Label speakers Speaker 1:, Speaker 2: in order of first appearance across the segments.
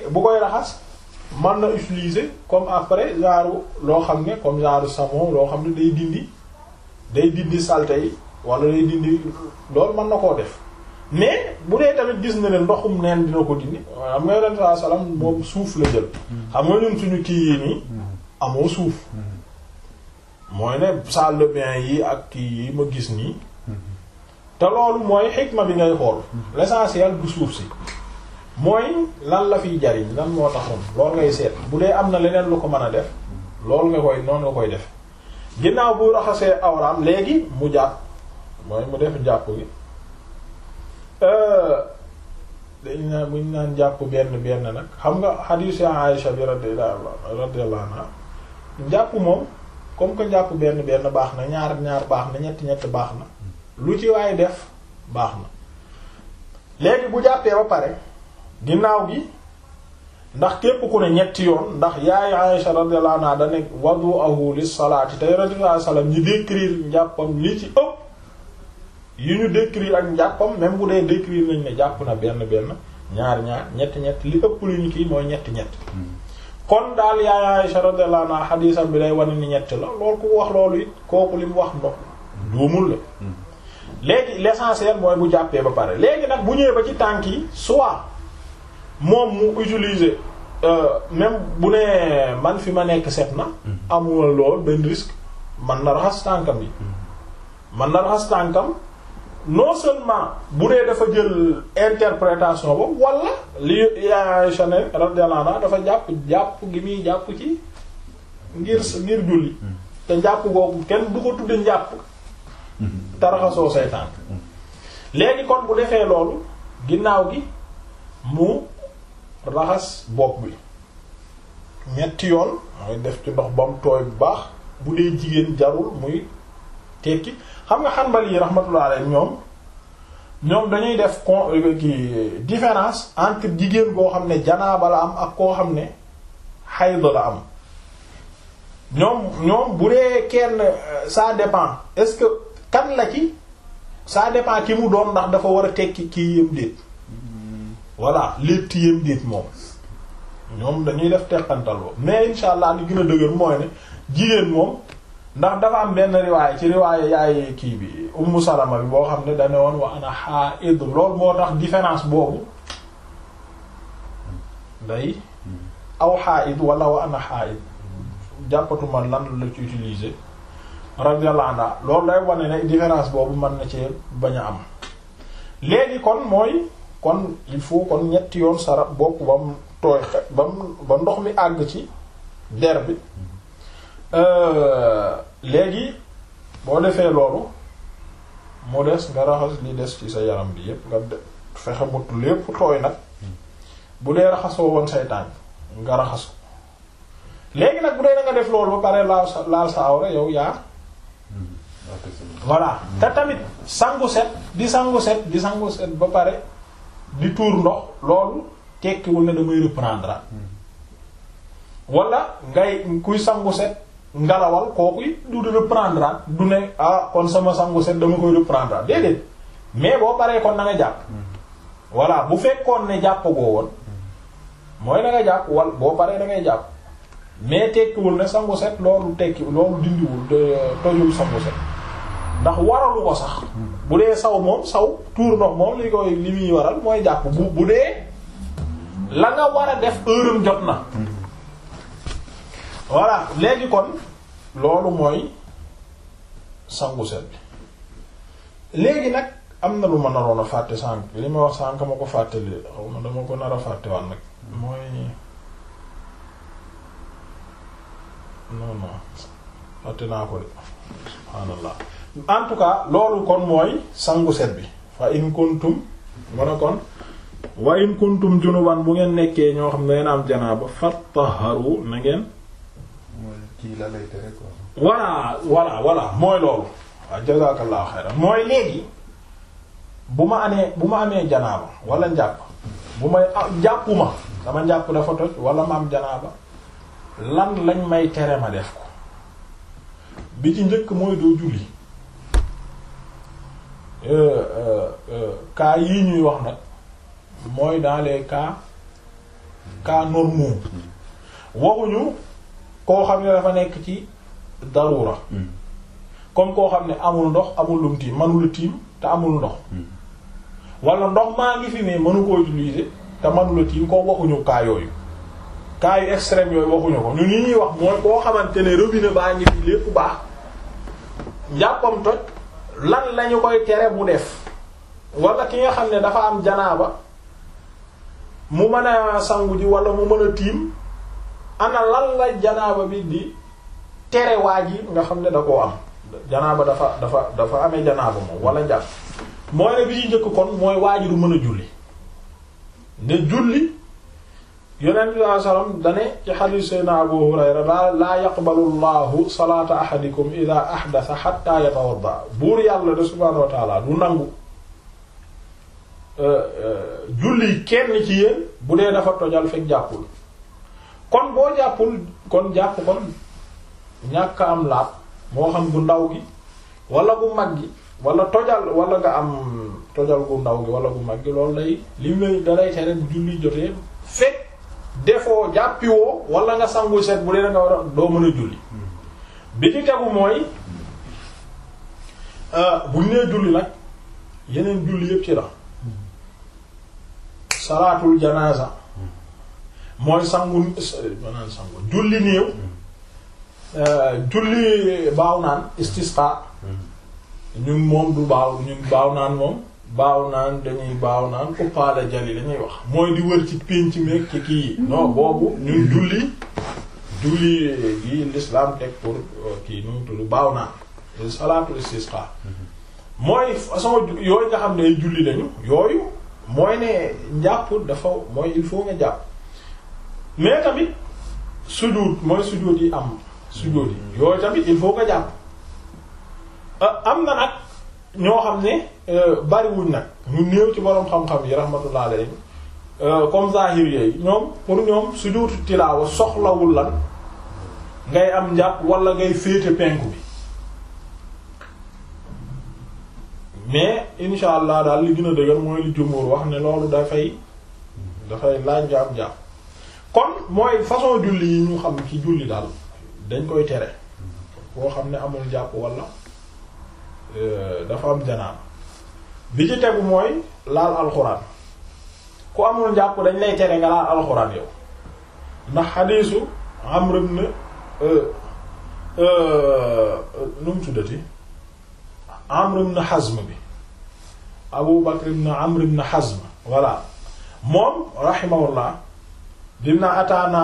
Speaker 1: bu koy raxas mën na utiliser comme après genre loo xam ne comme genre savon loo xam ne day dindi day dindi saleté yi wala day dindi loolu mën na koo def mais bu dee tamit gis na ne ndoxum neen dina ko dindi xam nga yonent saa salaam moom suuf la jël xam nga ñun suñu kii yi nii amoo suuf mooy ne salle de bain yi ak kii yi ma gis nii te loolu mooy xikma bi ngay xool l'essentiel du suuf si mooy lan la fiy jariñ lan moo taxoon loolu ngay seet bu dee am na leneen lu ko mën a def loolu nga koy noonu nga koy def ginnaaw bu raxasee awraam léegi mu jàpp mooy mu def jàpp gi dañ naan buñ naan jàpp benn benn nag xam nga xadiisu Aïsha bi radiyallahu anha jàpp moom comme que jàpp benn benn baax na ñaar ñaar baax na ñett ñett baax na lu ci waaye def baax na léegi bu jàppee ba pare ginnaaw gi ndax képp ku ne ñetti yoon ndax yaay Aïsha radiyallahu anha da nekk wadu'ahu lis salaati te yonent bi sallallahu alayhi wasallam ñi décrire njàppam li ci ëpp yi ñu décrire ak njàppam même bu dee décrire nañ ne jàpp na benn benn ñaar ñaar ñett ñett li ëpp lu ñu kii mooy ñetti ñett kon daal yaay Aïsha radiyallahu anha xadiisam bi day wane ni ñett la loolu ku wax loolu it kooku li mu wax ndox duumul la léegi l'essentiel mooy bu jàppee ba pare léegi nag bu ñëwee ba ci tànk yi soit moom mu utiliser même bu nee man fi ma nekk set na amul lool benn risque man na raxas tànkam yi man na raxas tànkam non seulement bu dee dafa jël interprétation ba wala li Aïcha ne radiyallahu anha dafa jàpp jàpp gi muy jàpp ci ngir ngir julli te jàpp googu kenn du ko tudde njàpp te raxasoo say tànk léegi kon bu defee loolu ginnaaw gi mu raxas bopp bi ñetti yoon mooy def ci ndox ba mu tooy bu baax bu dee jigéen jarul muy tekki xam nga Hanbali yi rahmatullah alayhi ñoom ñoom dañuy def con ki différence entre jigéen koo xam ne janaaba la am ak koo xam ne hayd la am ñoom ñoom bu dee kenn ça dépend est-ce que kan la ci ça dépend ki mu doon ndax dafa war a tekki kii yëm déet voilà lépp yëm déet moom ñoom dañuy def teqantal boobu mais insha allah li gën a dëgër mooy ne jigéen moom ndax dafa am benn riwaay ci riwaay yaay kii bi ummu salama bi boo xam ne dane woon wa ana haid loolu moo tax différence boobu day aw haid wala wa ana haid jàppatuma lan la ci utiliser radiyallahu anha loolu day wane ne différence boobu mën na ci bañ a am léegi kon mooy kon il faut kon ñetti yoon sara bopp ba mu tooy xe ba mu ba ndox mi àgg ci der bi léegi boo defee loolu mu des nga raxas li des ci sa yaram bi yépp nga fexe mut lépp tooy nag bu dee raxasoo woon say tànk nga raxas ko léegi nag bu dee da nga def loolu ba pare laal sa laal sa awra yow yaa voilà te tamit sangu set di sangu set di sangu set ba pare di tuur ndox loolu tekkiwul ne damay reprendre wala ngay kuy sangu set ngalawal kooku du di reprendre du ne ah kon sama sangu set dama koy reprendre déedéet mais boo paree kon na nga jàpp voilà bu fekkoon ne jàppagoo woon mooy na nga jàpp wal boo paree da ngay jàpp mais tekkiwul ne sangu set loolu tekki loolu dindiwul tojul sangu set ndax waralu ko sax bu dee saw moom saw tuur ndox moom li koy li muy waral mooy jàpp bu bu dee la nga war a def heuram jot na voilà léegi kon loolu mooy sangu set bi léegi nag am na lu ma naroon a fàtte sànq li ma wax sànq ma ko fàttali xaw ma dama ko nar a fàtte waan nag mooy non non fàtte naa ko de subhaanallah en tout cas loolu kon mooy sangu set bi fa in kuntum mu ne kon wa in kuntum junuban bu ngeen nekkee ñoo xam ne ngeen am janaaba fattaharu na ngeen
Speaker 2: kii la lay tere quoi.
Speaker 1: voilà voilà voilà mooy loolu waaw jazakallahu xayran mooy léegi bu ma amee bu ma amee janaaba wala njàpp bu may jàppuma sama njàpp dafa toj wala ma am janaaba lan lañ may tere ma def ko bi ci njëkk mooy doo julli cas yii ñuy wax nag mooy dans les cas cas normaux waxuñu koo xam ne dafa nekk ci darura comme koo xam ne amul ndox amul lum tiim manula tiim te amul ndox wala ndox maa ngi fi mais mënu ko utiliser te manula tiim ko waxuñu cas yooyu cas yu extrême yooyu waxuñu ko ñu ni ñuy wax mooy koo xamante ne robinet baa ngi fi lépp baax njàppam toj lan lañu koy tere bu def wala ki nga xam ne dafa am janaaba mu mën a sangu ji wala mu mën a tiim ana lan la janaaba bi di tere waa ji nga xam ne da koo am janaaba dafa dafa dafa amee janaaba moom wala njàpp mooy ne bi ci njëkk kon mooy waa ji du mën a julli ne julli yonent bi sallallahu alayhi wasallam dane ci xadiis sayna Abu Hurayra laa laa yaqbalu llahu salaata ahadikum ida ahdatha hatta yatawadda buur yàlla de subhaanahu wa ta'ala du nangu julli kenn ci yéen bu dee dafa tojal fekk jàppul kon boo jàppul kon jàpp kon ñàkk am laab moo xam gu ndaw gi wala gu mag gi wala tojal wala nga am tojal gu ndaw gi wala gu mag gi loolu lay li muy dalay tere bu julli jotee fekk defoo jàppiwoo wala nga sangu set bu dee da nga war a doo mën a julli bi ci tegu mooy bu ñu nee julli nag yeneen julli yépp ci la salaatul janaasa mooy sangu manaan sangu julli néew julli baaw naan istisqa ñun moom du baaw ñun baaw naan moom baaw naan dañuy baaw naan uppaala jali lañuy wax mooy di wër ci pénc meeg ci kii yi non boobu ñun julli julli gi l'islam teg pour kii nu mu tudd baaw naan salaatul istisqa mooy façon yooyu nga xam ne ay julli lañu yooyu mooy ne njàpp dafa mooy il faut nga jàpp mais tamit sujud mooy sujud yi am sujud yi yooyu tamit il faut nga jàpp am na nag ñoo xam ne bariwuñ nag ñu néew ci boroom xam-xam yi rahmatullah alayhi comme zahir yooyu ñoom pour ñoom sujud tilaawa soxlawul lan ngay am njàpp wala ngay féete penku bi mais insha allah daal li gën a dëgër mooy li jumhur wax ne loolu dafay dafay laaj nga am jàpp kon mooy façon julli yi ñu xam ci julli daal dañ koy tere boo xam ne amul jàpp wala dafa am janaan bi ci tegu mooy laal alxuraan ku amul jàpp dañ lay tere nga laal alxuraan yow ndax xadiisu Amr ibn nu mu tuddati Amr ibn Hazm bi Abu Bakr ibn Amr ibn Hazm voilà moom rahimahullah dina ataana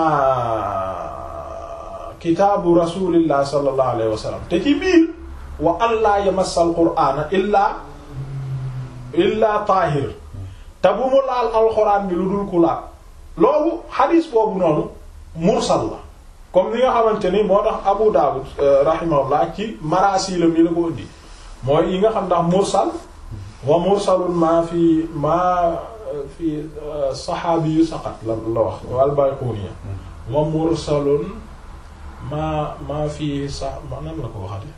Speaker 1: kitaabu rasulillah sallallahu alayhi wa sallam te ci biir wa an laa yamassa alqur'ana illaa illaa taahir te bu mu laal alxuraan bi lu dul ku laal loolu xadiis boobu noonu mursal la comme ni nga xamante ni moo tax Abu Dawud rahimahullah ci marasilam yi la ko indi mooy yi nga xam ndax mursal wa mursalun maa fi maa fi saxaabi yu saqat la la wax wal Bayquniya wa mursalun maa maa fi sax ma nan la ko waxate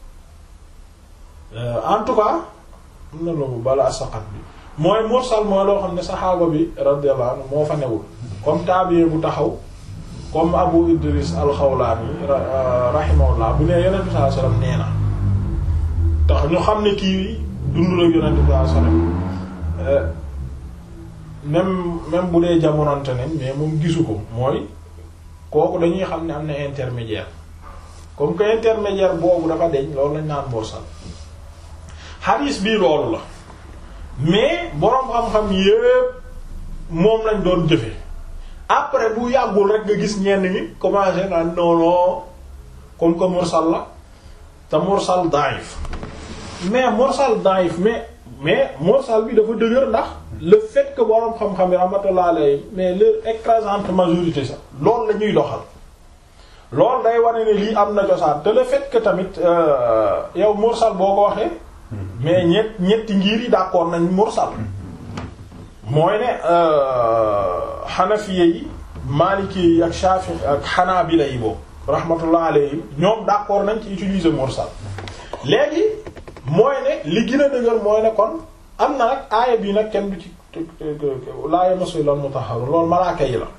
Speaker 1: en tout cas am na loolu balaa saqat bi mooy mursal mooy loo xam ne saxaaba bi radiyallahu anhu moo fa newul comme tabiye bu taxaw comme Abu Idris al-Xawlaani rahimahullah bu nee Yonent bi sallallahu alayhi wasallam nee na tax ñu xam ne kii dund la Yonent bi sallallahu alayhi wasallam même même bu dee jamonante nañ mais moom gisu ko mooy kooku dañuy xam ne am na intermédiaire comme que intermédiaire boobu dafa deñ loolu lañ naan mursal xadiis bii loolu la mais boroom xam-xam yépp moom lañ doon jëfe après bu yàggul rek nga gis ñenn ñi commencé naan non non comme que mursal la te mursal daif mais mursal daif mais mais mursal bi dafa dëgër ndax le fait que boroom xam-xam yi rahmatullah alayhi mais leur écrasante majorité sax loolu la ñuy doxal loolu day wane ne lii am na cosaan te le fait que tamit yow mursal boo ko waxee mais ñett ñetti ngir yi d'accord nañ mursal mooy ne xanafiye yi maliki yi ak shafi ak xanaabila yi boobu rahmatullah alayhim ñoom d'accord nañ ci utiliser mursal léegi mooy ne li gën a dëgër mooy ne kon am na nag aaya bii nag kenn du ci laa yamassu illal mutahharun loolu malaaka yi la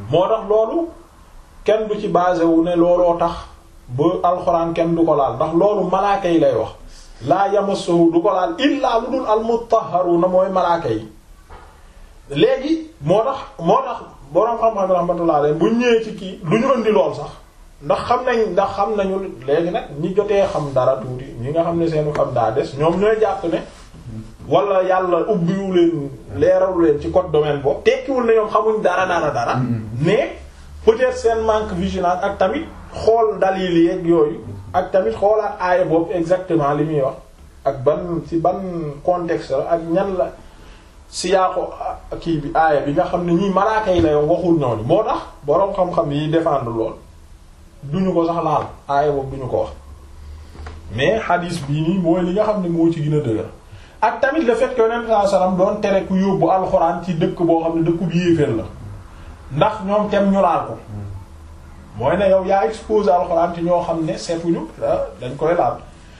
Speaker 1: moo tax loolu kenn du ci basé wu ne looloo tax ba alxuraan kenn du ko laal ndax loolu malaaka yi lay wax laa yamassuhu du ko laal illaa lu dul almutahharuna mooy malaaka yi léegi moo tax moo tax boroom xam-xam rahmatullah alayhi bu ñëwee ci kii lu ñu indi lool sax ndax xam nañ ndax xam nañu léegi nag ñi jotee xam dara tuuti ñi nga xam ne seenu xam daa des ñoom ñooy jàpp ne wala yàlla ubbiwu leen leeralu leen ci code domaine boobu tekkiwul ne ñoom xamuñ dara dara dara mais peut-être seen manque vigilance ak tamit xool dalil yi ak yooyu ak tamit xoolaat aaya boobu exactement li muy wax ak ban ci ban contexte la ak ñan la siyaaqo kii bi aaya bi nga xam ne ñii malaaka yi la yow waxul ñooñu moo tax boroom xam-xam yi défendre lool duñu ko sax laal aaya boobu duñu ko wax mais hadis bii nii mooy li nga xam ne moo ci gën a dëgër ak tamit le fait que yonent sallallahu alayhi wasallam doon tere ku yóbbu alxuraan ci dëkk boo xam ne dëkku bi yéeféer la ndax ñoom tem ñu laal ko mooy ne yow yaa exposé alxuraan ci ñoo xam ne seetuñu dañ koy laal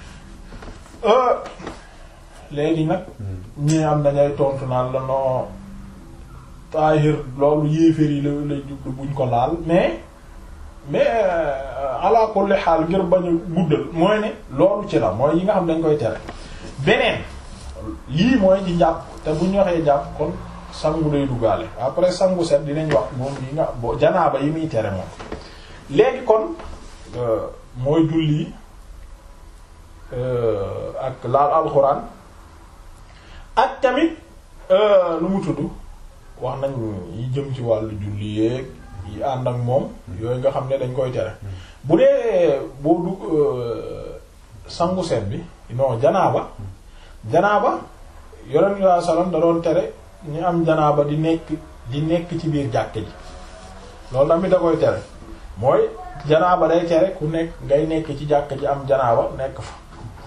Speaker 1: léegi nag ñii am dañay tontu naan la noo taahir loolu yéeféer yi la lay jublu buñ ko laal mais mais ala kulli xaal ngir bañ a guddal mooy ne loolu ci la mooy yi nga xam dañ koy tere beneen lii mooy ci jàpp te bu ñu waxee jàpp kon sangu day duggaale après sangu set dinañ wax moom yi nga bo janaaba yi muy tere moom léegi kon mooy julli ak laal alxuraan ak tamit nu mu tudd wax nañ yi jëm ci wàllu julli yeeg yi ànd ak moom yooyu nga xam ne dañ koy tere bu dee boo du sangu set bi non janaaba janaaba yonent bi sallallahu alayhi wasallam da doon tere ñu am janaaba di nekk di nekk ci biir jàkk ji loolu tamit da koy tere mooy janaaba day tere ku nekk ngay nekk ci jàkk ji am janaaba nekk fa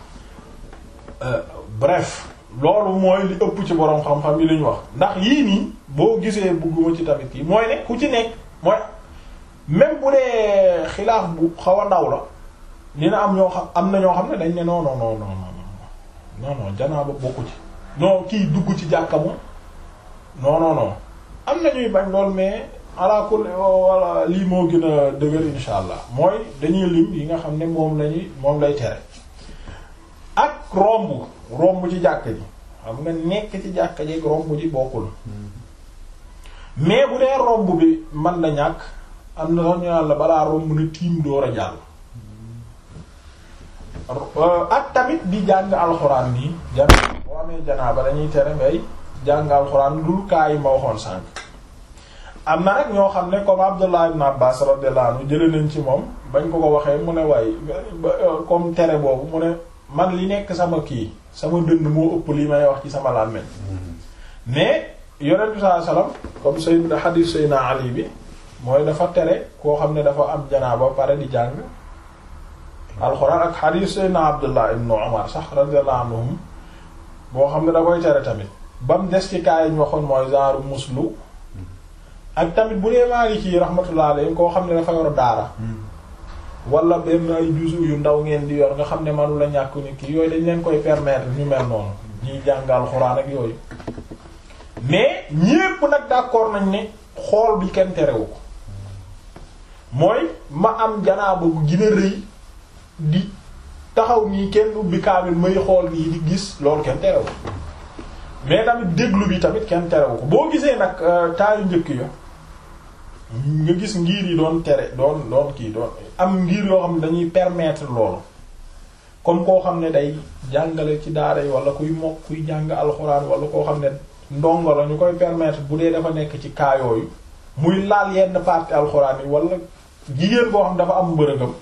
Speaker 1: bref loolu mooy li ëpp ci boroom xam-xam yi li ñu wax ndax yii nii boo gisee bugguma ci tamit yi mooy ne ku ci nekk mooy même bu dee xilaaf bu xaw a ndaw la dina am ñoo xam am na ñoo xam ne dañ ne non non non non non non janaaba bokku ci non kii dugg ci jàkka moom non non non am na ñuy bañ lool mais ala kulli wala lii moo gën a dëgër insha allah mooy dañuy lim yi nga xam ne moom lañuy moom lay tere ak romb romb ci jàkka ji xam nga nekk ci jàkka ji romb ji bokkul mais bu dee romb bi man na ñàkk am na sax ñu naan la balaa romb na tiim door a jàll ak tamit di jàng alxuraan nii jan boo amee janaaba dañuy tere ngay jàng alxuraan dul kaa yi ma waxoon sànq am na nag ñoo xam ne comme Abdullah ibn Abbas radiyallahu anhu jële nañ ci moom bañ ko ko waxee mu ne waaye comme tere boobu mu ne man li nekk sama kii sama dënd moo ëpp li may wax ci sama làmmiñ mais yonent bi sallallahu alayhi wasallam comme sayyid hadith sayyidina Ali bi mooy dafa tere koo xam ne dafa am janaaba pare di jàng alxuraan ak hadith sayyidina Abdullah ibn Umar sax radiyallahu anhum boo xam ne da koy tere tamit ba mu des ci kaay ñu waxoon mooy genre muslu ak tamit bu dee Maliki rahmatullah alayhi koo xam ne dafa yor daara wala benn ay juzu yu ndaw ngeen di yor nga xam ne manu la ñàkk ni kii yooyu dañ leen koy permettre ñu mel noonu ñuy jàngal xuraan ak yooyu mais ñépp nag d'accord nañ ne xool bi kenn terewu ko mooy ma am janaaba bu gën a rëy di taxaw nii kenn ubbi kaamil may xool nii di gis loolu kenn terewu mais tamit déglu bi tamit kenn terewu ko boo gisee nag taayu njëkk yo nga gis ngir yi doon tere doon doon kii doon am ngir yoo xam ne dañuy permettre loolu comme koo xam ne day jàngale ci daara yi wala kuy mokk kuy jàng alxuraan wala koo xam ne ndongo la ñu koy permettre bu dee dafa nekk ci cas yooyu muy laal yenn partie alxuraan yi wala jigéen boo xam dafa am mbërëgam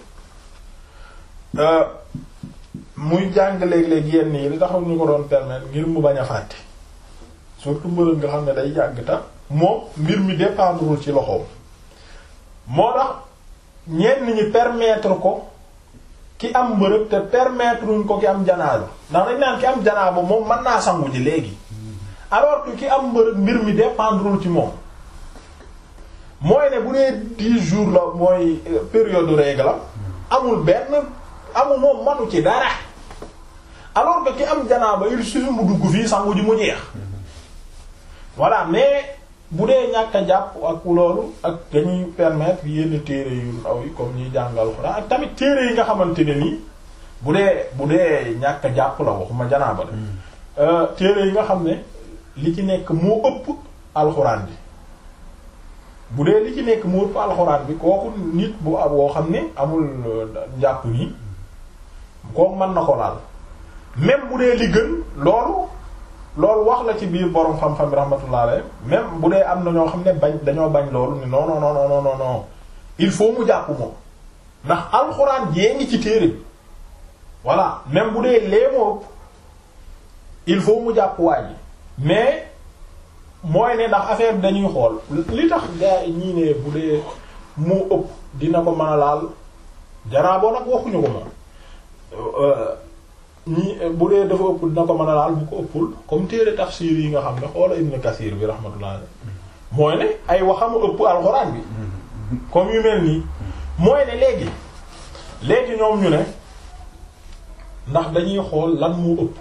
Speaker 1: muy jàng léeg-léeg yenn yi li taxaw ñu ko doon permettre ngir mu bañ a fàtte surtout mbërëg nga xam ne day jàng ta moom mbir mi dépendrul ci loxoom moo tax ñenn ñi permettre ko ki am mbërëg te permettre uñ ko ki am janaaba ndax dañ naan ki am janaaba moom mën naa sangu ji léegi alors que ki am mbërëg mbir mi dépendrul ci moom mooy ne bu dee dix jours la mooy période règle la amul benn amul moom manu ci dara alors que ki am janaaba il suffit mu dugg fii sangu ji mu jeex voilà mais bu dee ñàkk a jàpp ak loolu ak dañuy permettre yenn téere yu ndaw yi comme ñuy jàngal Alxuraan ak tamit téere yi nga xamante ne nii bu dee bu dee ñàkk a jàpp la waxuma janaaba de téere yi nga xam ne li ci nekk moo ëpp alxuraan bi bu dee li ci nekk moo ëpp alxuraan bi kooku nit bu ab woo xam ne amul njàpp nii kooku mën na ko laal même bu dee li gën loolu loolu wax la ci biir borom xam-xam bi rahmatullah alayhi même bu dee am na ñoo xam ne bañ dañoo bañ loolu ni non non non non non non il faut mu jàpp moom ndax alxuraan jee ngi ci téere bi voilà même bu dee lee moo ëpp il faut mu jàpp waa ji mais mooy ne ndax affaire bi dañuy xool li tax gaa yi ñii ne bu dee moo ëpp dina ko mën a laal janaaboo nag waxuñu ko moom ñi bu dee dafa ëpp dina ko mën a laal bu ko ëppul comme téere tafsir yi nga xam ne xoola Ibn Kathir bi rahmatullah mooy ne ay waxamu ëpp alxuraan bi comme yu mel nii mooy ne léegi léegi ñoom ñu ne ndax dañuy xool lan moo ëpp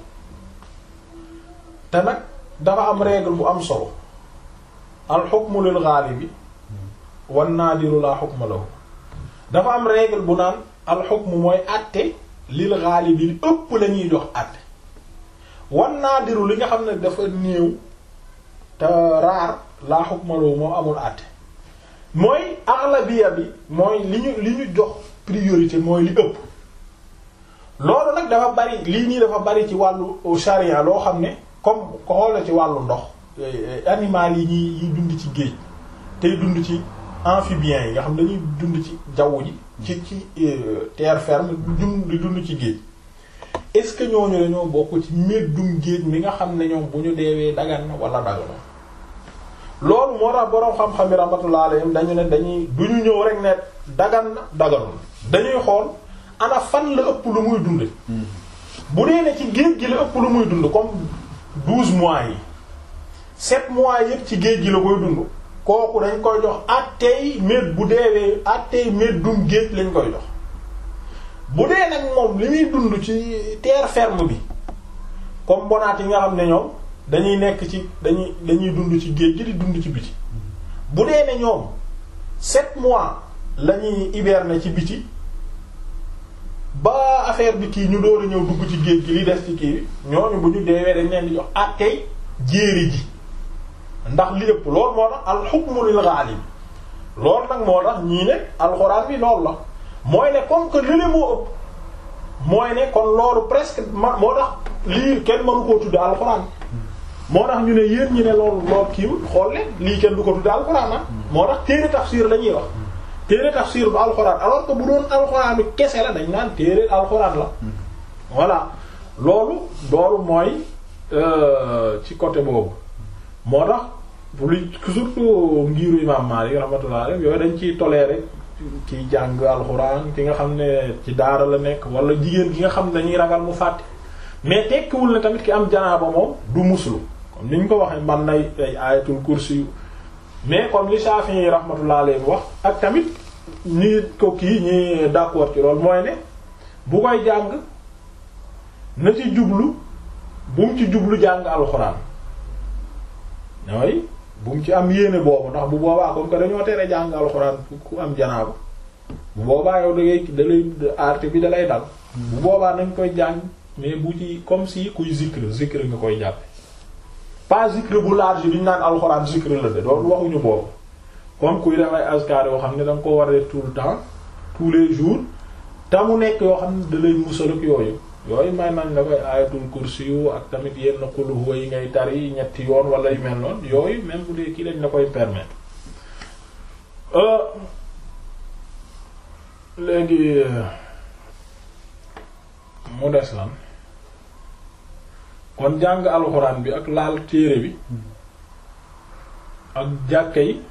Speaker 1: te nag dafa am règle bu am solo al hukmu lil ghalibi wan naadiru la hukma lahu dafa am règle bu naan al hukmu mooy àtte lil ghalibi li ëpp la ñuy jox àtte wan naadiru li nga xam ne dafa néew te raar la hukma lahu moom amul àtte mooy aghlabiya bi mooy li ñu li ñu jox priorité mooy li ëpp loolu nag dafa bari lii nii dafa bari ci wàllu charia loo xam ne comme ko xoola ci wàllu ndox animal yi ñuy yi dund ci géej tey dund ci amphibiens yi nga xam dañuy dund ci jaww ji ci ci terre ferme dund di dund ci géej est-ce que ñooñu dañoo bokk ci meddum géej mi nga xam ne ñoom bu ñu deewee dagan na wala dagano loolu moo tax boroom xam-xam yi rahmatullah alayhim dañu ne dañuy duñu ñëw rek ne dagan na daganul dañuy xool ana fan la ëpp lu muy dund bu dee ne ci géej gi la ëpp lu muy dund comme douze mois yi sept mois yëpp ci géej gi la koy dund kooku dañ koy jox attey mét bu deewee attey mét dum géej lañ koy jox bu dee nag moom li muy dund ci terre ferme bi comme bonaat yi nga xam ne ñoom dañuy nekk ci dañuy dañuy dund ci géej gi di dund ci biti bu dee ne ñoom sept mois lañuy hiberner ci biti ba affaire bi kii ñu door a ñëw dugg ci géej gi li des ci kii bi ñooñu bu ñu deewee dañ leen di jox attey jéeri ji ndax li ëpp loolu moo tax al hukmu lil ghalib loolu nag moo tax ñii ne alxuraan bi loolu la mooy ne comme que lële moo ëpp mooy ne kon loolu presque ma moo tax lii kenn mënu koo tudde alxuraan moo tax ñu ne yéen ñi ne loolu loolu kiiwul xool leen lii kenn du ko tudde alxuraan ah moo tax téere tafsir la ñuy wax téere tafsir bu alxuraan alors que bu doon alxuraan bi kese la dañ naan téere alxuraan la voilà loolu loolu mooy ci côté boobu moo tax lu surtout ngiru imam Maalik rahmatullah alayhi yooyu dañ ciy tolérer kiy jàng alxuraan ki nga xam ne ci daara la nekk wala jigéen ki nga xam ne dañuy ragal mu fàtte mais tekkiwul ne tamit ki am janaaba moom du muslu comme ni ñu ko waxee man nay ay ayatul kursi mais comme li Shafi'i rahmatullah alayhi wax ak tamit ñi ko kii ñi d'accord ci loolu mooy ne bu koy jàng na ci jublu bu mu ci jublu jàng alxuraan ñooy bu mu ci am yéene boobu ndax bu boobaa comme que dañoo tere jàng alxuraan ku am janaaba bu boobaa yow da ngay da lay aarte bi da lay dal bu boobaa nañ koy jàng mais bu ci comme si kuy zikr zikr nga koy jàppe pas zikr bu large bi ñu naan alxuraan zikr la de doon waxuñu boobu comme kuy def ay askar yoo xam ne da nga ko war a def tout le temps tous les jours te mu nekk yoo xam ne da lay musal ak yooyu yooyu may nañ la koy ayatul kursi yu ak tamit yenn qul huwa yi ngay tari ñetti yoon wala yu mel noonu yooyu même bu dee kii lañ la koy permettre léegi mu des lan kon jàng alxuraan bi ak laal téere bi ak jàkke yi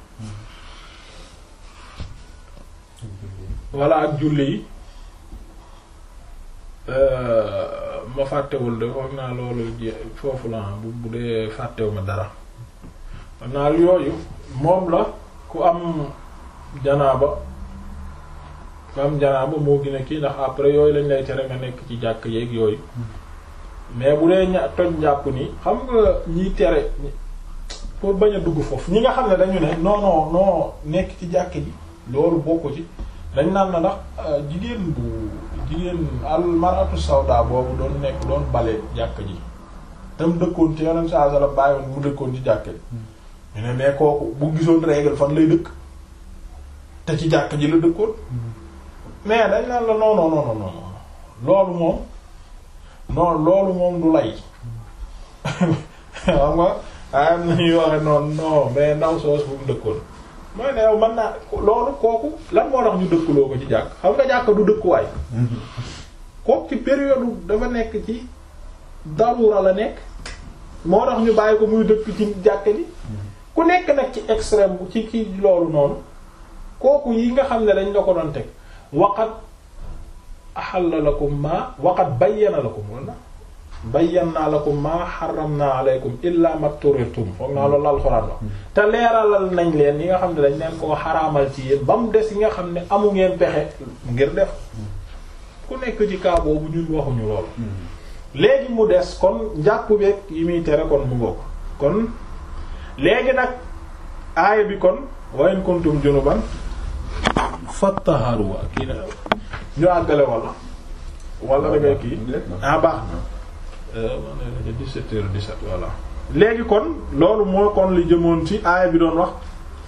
Speaker 1: walla ak julli yi ma fàttewul de foog naa loolu foofu la bu bu dee fàttewu ma dara foog naa yooyu moom la ku am janaaba ku am janaaba moo gën a kii ndax après yooyu lañ lay tere nga nekk ci jàkk yeeg yooyu mais bu dee ña toj njàpp ni xam nga ñiy tere pour bañ a dugg foofu ñi nga xam ne dañu ne non non non nekk ci jàkk ji loolu bokku ci dañ naan na ndax jigéen bu jigéen al maratu sawda boobu doon nekk doon bale jàkk ji tam dëkkoon ci yeneen saa la bàyyoon mu dëkkoon ci jàkk ji ñu ne mais kooku bu gisoon règle fan lay dëkk te ci jàkk ji la dëkkoon mais dañ naan la non non non non non loolu moom non loolu moom du lay xam nga am na ñuy waxe noonu non mais ndaw soos bu mu dëkkoon mooy ne yow mën naa loolu kooku lan moo tax ñu dëkkuloo ko ci jàkk xam nga jàkk du dëkkuwaay kooku ci période dafa nekk ci darura la nekk moo tax ñu bàyyi ko muy dëkk ci jàkk ji ku nekk nag ci extrême bu ci ci loolu noonu kooku yi nga xam ne dañ la ko doon teg waqat ahalla lakum ma waqat bayyana lakum wala bayyana lakum ma harramna alaykum illa matturirtum foog naa loolu alxuraan wax te leeralal nañ leen yi nga xam ne dañ leen koo xaraamal ci yéen ba mu des yi nga xam ne amu ngeen pexe ngir def ku nekk ci cas boobu ñun waxuñu loolu léegi mu des kon njàpp beeg yi muy tere kon mu ngoo kon léegi nag aaya bi kon wa in kuntum junuban fattaharu kii na ñu àggale wala wala da ngay kii ah baax na man 17 heures 17 voilà léegi kon loolu moo kon li jëmoon ci aaya bi doon wax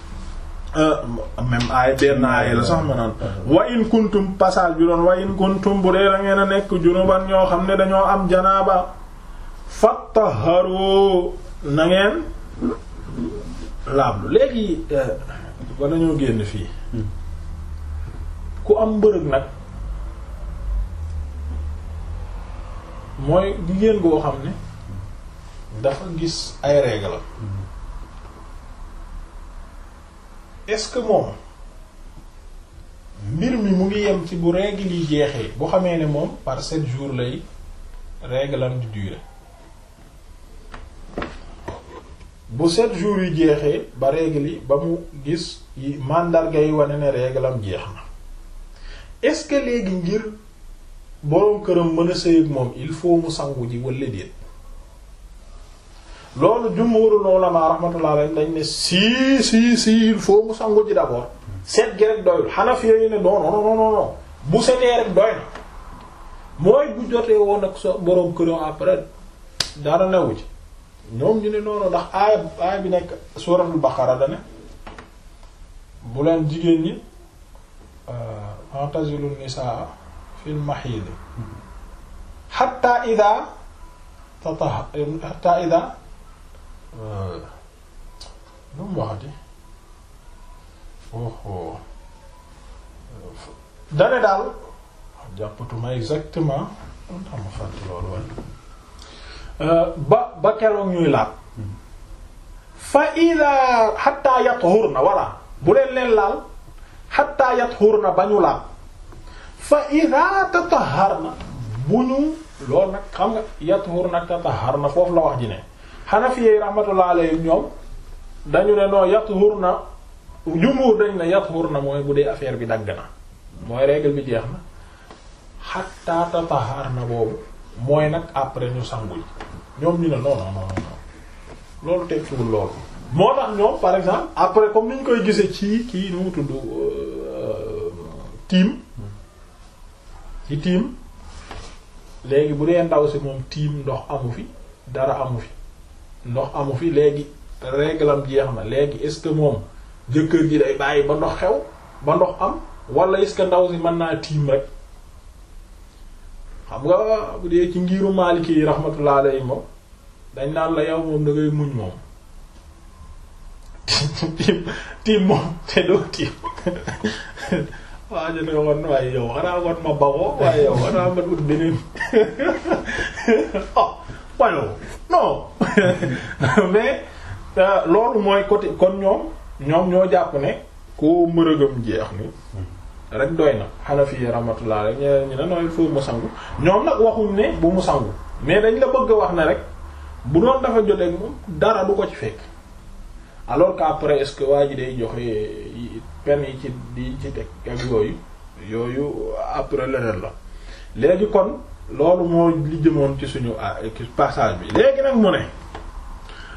Speaker 1: même aaya benn aaya la sax ma naan wa in kuntum passage bi doon wa in kuntum bu dee da ngeen a nekk junuban ñoo xam ne dañoo am janaaba fattaharu na ngeen laablu léegi ba dañoo génn fii ku am mbërëg nag mooy jigéen goo xam ne dafa gis ay règle est-ce que moom mbir mi mu ngi yem ci bu règle yi jeexee bu xamee ne moom par sept jours lay règle am di durer bu sept jours yi jeexee ba règle yi ba mu gis yi mandarga yi wane ne règle am jeex na est-ce que léegi ngir boroom këram mën a sëy ak moom il faut mu sangu ji walla déet loolu jumhurul ulama rahmatullah alayhi dañ ne si si si il faut mu sangu ji d'abord set gi rek doyul Hanafi yi ne non non non non bu setee rek doy na mooy bu jotee woon ak sa boroom këram après dara newu ci ñoom ñu ne noonu ndax aaya aaya bi nekk suuratul Baqara da ne bu leen jigéen ñi fa'tazilu nisaa fil mahiid hatta idha tatahha hatta idha lu mu waxati oh dane daal jàppatuma exactement on tax ma fàtte loolu waaye ba ba keroog ñuy laab fa ida hatta yathurna walla bu leen leen laal hatta yathurna ba ñu laab fa ida tataharna bu ñu loolu nag xam nga yathurna tataharna foofu la wax ji ne Hanafi rahmatullah alayhim ñoom dañu ne noo yathurna jumhur dañ ne yathurna mooy bu dee affaire bi dagg na mooy règle bi jeex na hatta tataharna boobu mooy nag après ñu sangu yi ñoom ñu ne non non non non loolu tekkiwul loolu. moo tax ñoom par exemple après comme ni ñu koy gisee ci kii nu mu tudd tiim ci tiim léegi bu dee ndaw si moom tiim ndox amu fi dara amu fi ndox amu fi léegi réglam jeex na léegi est-ce que moom jëkkër ji day bàyyi ba ndox xew ba ndox am wala est-ce que ndaw si mën naa tiim rek. xam nga bu dee ci ngiru Maliki yi rahmatullah alayhi moom dañ naan la yow moom da ngay muñ moom tiim tiim moom te doo tiim waa ñu ne woon waaye yow xanaa woon ma baxoo waaye yow xanaa ma ut beneen oh wayow non mais loolu mooy côté kon ñoom ñoom ñoo jàpp ne koo mërëgam jeex ni rek doy na Hanafi rahmatullah rek ñeneen ñi ne non il faut mu sangu ñoom nag waxuñ ne bu mu sangu mais dañ la bëgg a wax ne rek bu doon dafa jotee moom dara du ko ci fekk alors qu'après est-ce que waa ji day joxe pen yi ci di ci teg ak yooyu yooyu après leneen la léegi kon loolu moo li jëmoon ci suñu passage bi léegi nag mu ne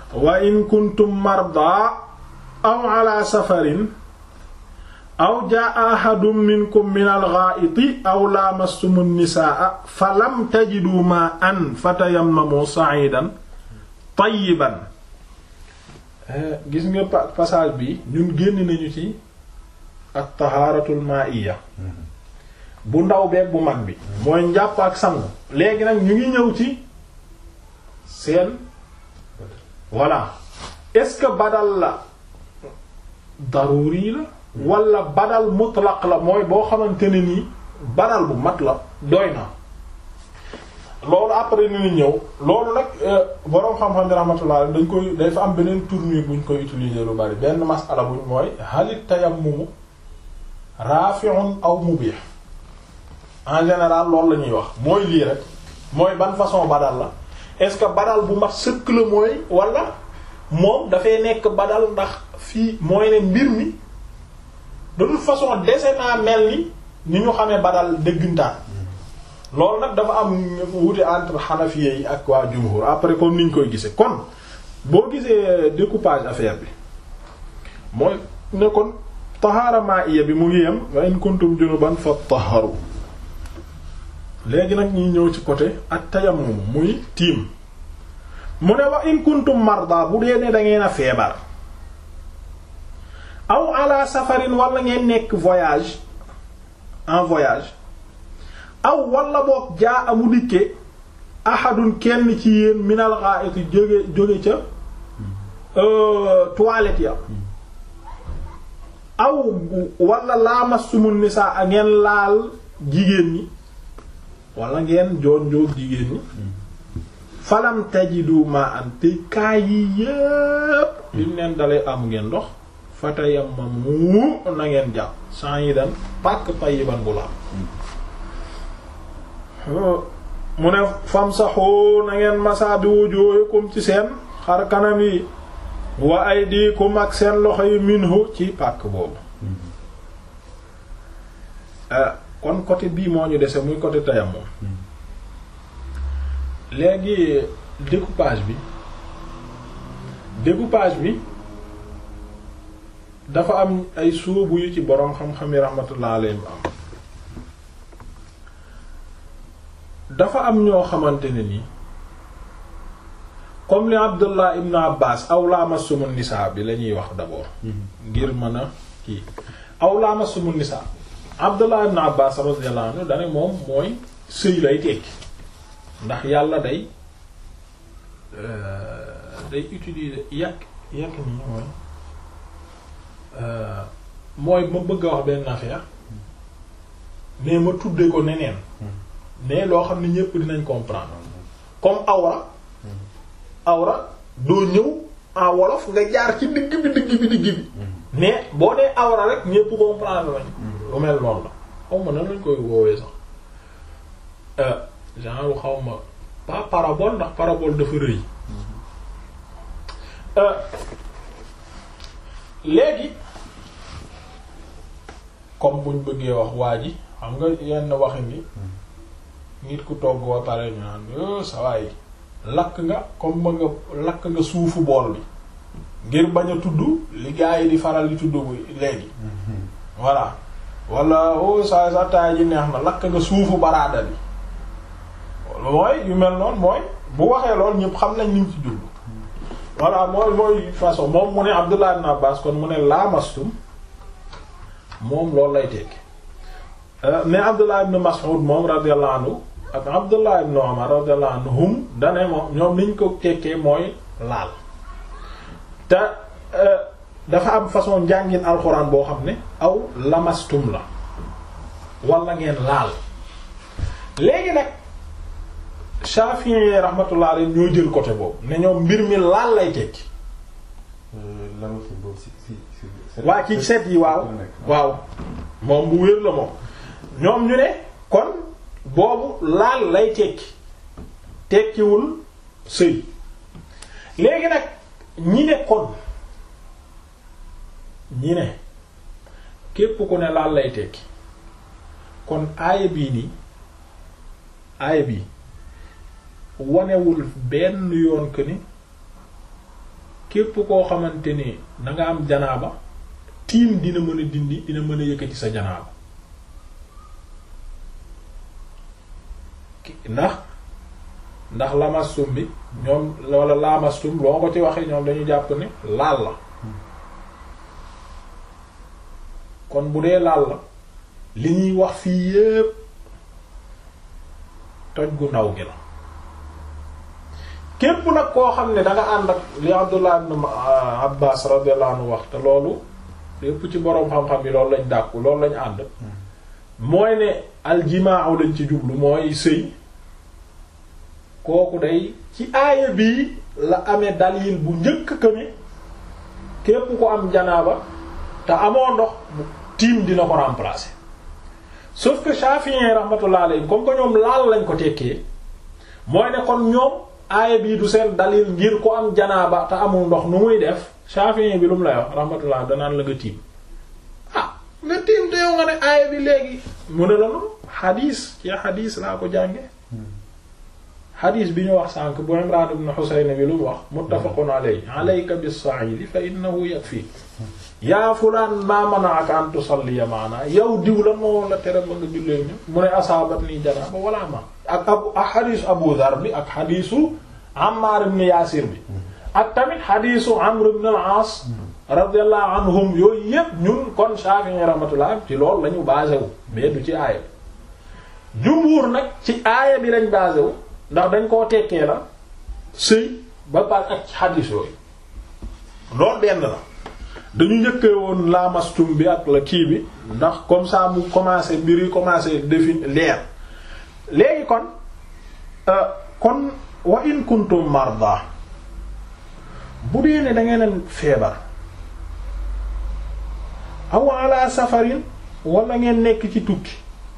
Speaker 1: wa in kuntum marda aw ala safarin aw jaa ahadun minkum min al-gha'iti aw lamastum an-nisaa falam tajidu ma'an fatayammamu sa'idan tayyiban gis nga passage bi ñun génn nañu ci at-taharatul ma'iyya bu ndaw beeg bu mag bi mooy njàpp ak sangu léegi nag ñu ngi ñëw ci seen voilà est-ce que badal la daruri la wala badal mutlaq la mooy boo xamante ne nii badal bu mat la doy na loolu après ni ñëw loolu nag boroom xam-xam ne rahmatullah dañ koy day fa am beneen tournure buñ koy utiliser lu bari benn masala buñ mooy halit tayammumu rafi'un aw mubih en général loolu la ñuy wax mooy lii rek mooy ban façon badal la est-ce que badal bu mat sëkk la mooy wala moom dafay nekk badal ndax fii mooy ne mbir mi de toute façon dese naa mel ni ni ñu xamee badal dëggantaan loolu nag dafa am wuute entre xanafiya yi ak waa jumhur après comme niñ koy gisee kon boo gisee découpage affaire bi mooy ne kon tahaara ma'iya bi mu ngi yem wa in kuntum junuban fattaharu léegi nag ñuy ñëw ci côté ak tayammum muy tiim mu ne wa in kuntum marda bu dee ne da ngeen a feebar aw ala safarin wala ngeen nekk voyage en voyage aw wala boog jaa amu dikke ahadun kenn ci yéen minal gha'iti jóge jóge ca toilette ya aw wala lamassumun nisaa a ngeen laal jigéen ñi wala ngeen joon joog jigéen ñi falam tajidu ma an te kaay yi yépp liñ leen dalee am ngeen ndox fatayammamu na ngeen jàpp sa'idan pak tayyiban bu laab mu ne famsahu na ngeen masa bi wujuhikum ci seen xar kanam yi wa aydikum ak seen loxo yi minhu ci pàkk boobu kon côté bii moo ñu dese muy côté tayammum léegi découpage bi découpage bi dafa am ay sóobu yu ci boroom xam-xam yi rahmatullah alayhim am dafa am ñoo xamante ne ni comme li Abdullah ibn Abbas aw lamassumun nisaa bi la ñuy wax d'abord ngir mën a kii aw lamassumun nisaa Abdullah ibn Abbas radiyallahu anhu dane moom mooy sëy lay tekki ndax yàlla day day utiliser yàq yàq nii mooy mooy ma bëgg a wax benn affaire mais ma tudde ko neneen mais loo xam ne ñépp dinañ comprendre comme awra awra doo ñëw en wolof nga jaar ci digg bi digg bi digg bi mais boo dee awra rek ñépp comprendre lañ lu mel noonu la xaw ma nan lañ koy woowee sax genre xaw ma pas parabole ndax parabole dafa rëy léegi comme buñ bëggee wax waa ji xam nga yenn waxi ni nit ku togg ba pare ñu naan sa waay lakk nga comme ba nga lakk nga suufu bool bi ngir bañ a tudd li gaa yi di faral di tudd léegi voilà wala o sa sa taay ji neex na lakk nga suufu baraada bi mooy yu mel noonu mooy bu waxee lool ñëpp xam nañ niñ ci jublu voilà mooy mooy façon moom mu ne Abdullah ibn Abbas kon mu ne laamastum moom loolu lay tekki mais Abdullah ibn Mas'ud moom radiyallahu anhu ak Abdullah ibn Umar radiyallahu anhum dane moom ñoom niñ ko tekkee mooy laal te dafa am façon njàngin alxuraan boo xam ne aw lamastum la wala ngeen laal léegi nag Shafi'i rahmatullah alayhi ñoo jël côté boobu ne ñoom mbir mi laal lay tekki waa ci set yi waaw waaw moom bu wér la moom ñoom ñu ne kon boobu laal lay tekki tekkiwul sëy léegi nag ñi ne kon ñi ne képp ku ne laal lay tekki kon aaya bii nii aaya bii wanewul benn yoon que ni képp koo xamante ni da nga am janaaba tiim dina mën a dindi dina mën a yëkkati sa janaaba ndax ndax lamastum bi ñoom wala laamastum loo ko ci waxee ñoom dañu jàpp ne laal la kon bu dee laal la li ñuy wax fii yépp toj gu ndaw gi la képp nag koo xam ne da nga ànd ak li Abdullah ibn Abbas radiyallahu anhu wax te loolu lépp ci boroom xam-xam yi loolu lañ dàkku loolu lañ ànd mooy ne aljimaa lañ ci jublu mooy sëy kooku day ci aaya bii la amee dalil bu njëkk que ne képp ko am janaaba te amoo ndox tiim dina ko remplacer sauf que Shafi'i rahmatullah alayhi comme que ñoom laal lañ ko tekkee mooy ne kon ñoom aaya bii du seen dalil ngir ko am janaaba te amul ndox nu muy def Shafi'i bi lu mu lay wax rahmatullah danaan la nga tiim ah nga tiim te yow nga ne aaya bi léegi mu ne la noonu xadiis ci xadiis laa ko jànge xadiis bi ñu wax sànq bu Imraan ibn Husayn bi lu mu wax muttafaqun alayhi alayka bis-sa'ili fa innahu yakfi yaa fulaan maa mana'aka an tusalliya maana yow diw la moo la tere ma nga jullee ñu mu ne asaabat nii janaaba wala ma ak abu ak xadiisu Abu Dhar bi ak xadiisu Ammaar ibn Yaasir bi ak tamit xadiisu Amr ibn al-Aas radiyallahu anhum yooyu yépp ñun kon Shafi'i rahmatullah ci loolu lañu basé wu mais du ci aaya bi jumhuur nag ci aaya bi lañ basé wu ndax dañ koo tekkee la sëy ba pare ak xadiis yooyu loolu benn la dañu njëkkee woon laamastum bi ak la kii bi ndax comme ça mu commencé mbir yi commencé définir leer léegi kon kon wa in kuntum marda bu dee ne da ngeen feebar aw ala safarin wala ngeen nekk ci tukki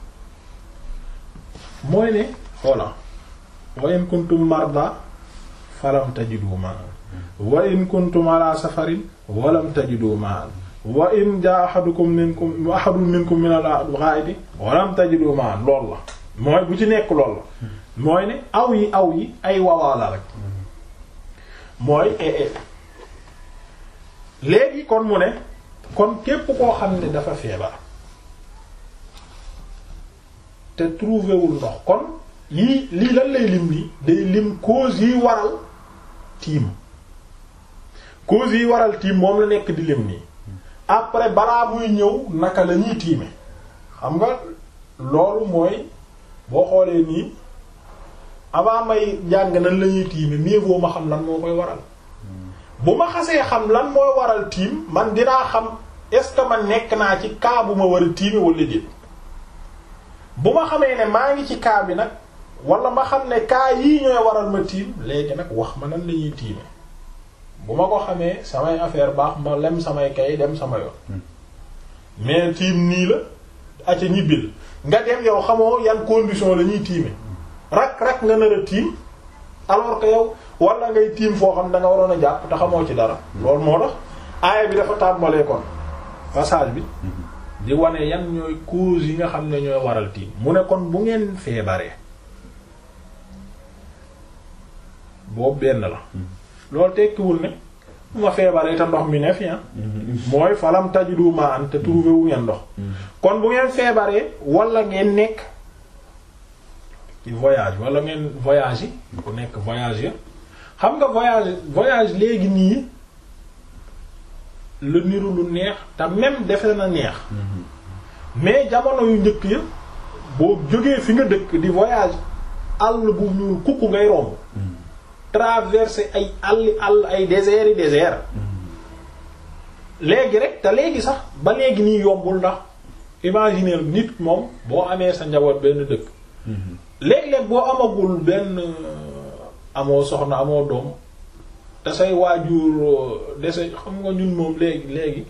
Speaker 1: mooy ne voilà wa in kuntum marda falam tajidu ma'an wa in kuntum ala safarin walam tajidu ma'an wa in jaa ahadukum minkum ahadun minkum min al-gha'iti walam tajidu ma'an lool la mooy bu ci nekk lool la mooy ne aw yi aw yi ay wawaala rek mooy léegi kon mu ne kon képp koo xam ne dafa feebar te trouvé wul ndox kon yii lii lan lay lim nii day lim cause yi waral tiim cause yi waral tiim moom la nekk di lim nii après balaa muy ñëw naka la ñuy tiime xam nga loolu mooy boo xoolee nii avant may jàng nan la ñuy tiime mieux vaut ma xam lan moo koy waral bu ma xasee xam lan mooy waral tiim man dinaa xam est-ce que man nekk naa ci cas bu ma war a tiime wala déet bu ma xamee ne maa ngi ci cas bi nag wala ma xam ne cas yii ñooy waral ma tiim léegi nag wax ma nan la ñuy tiime bu ma ko xamee samay affaire baax ma lem samay kay dem sama yoon mais tiim nii la aca ñibbil nga dem yow xamoo yan condition la ñuy tiime rak rak nga nar a tiim alors que yow wala ngay tiim foo xam da nga waroon a jàpp te xamoo ci dara loolu moo tax aaya bi dafa tàmbalee kon passage bi di wane yan ñooy cause yi nga xam ne ñooy waral tiim mu ne kon bu ngeen feebaree boobu benn la loolu tekkiwul ne bu ma feebaree te ndox mi ne fi mooy falam tajidu ma an te trouvé wu ngeen ndox kon bu ngeen feebaree wala ngeen nekk ci voyage wala ngeen voyage yi ku nekk voyage ya xam nga voyage voyage léegi nii lu niru lu neex te même defe na neex mais jamono yu njëkk ya boo jógee fi nga dëkk di voyage àll bu ñuul kukku ngay romb traverser ay àlli àll ay désert yi désert léegi rek te léegi sax ba léegi nii yombul ndax imaginer nit moom boo amee sa njaboot benn dëkk léeg-léeg boo amagul benn amoo soxna amoo doom te say waajur dese xam nga ñun moom léegi léegi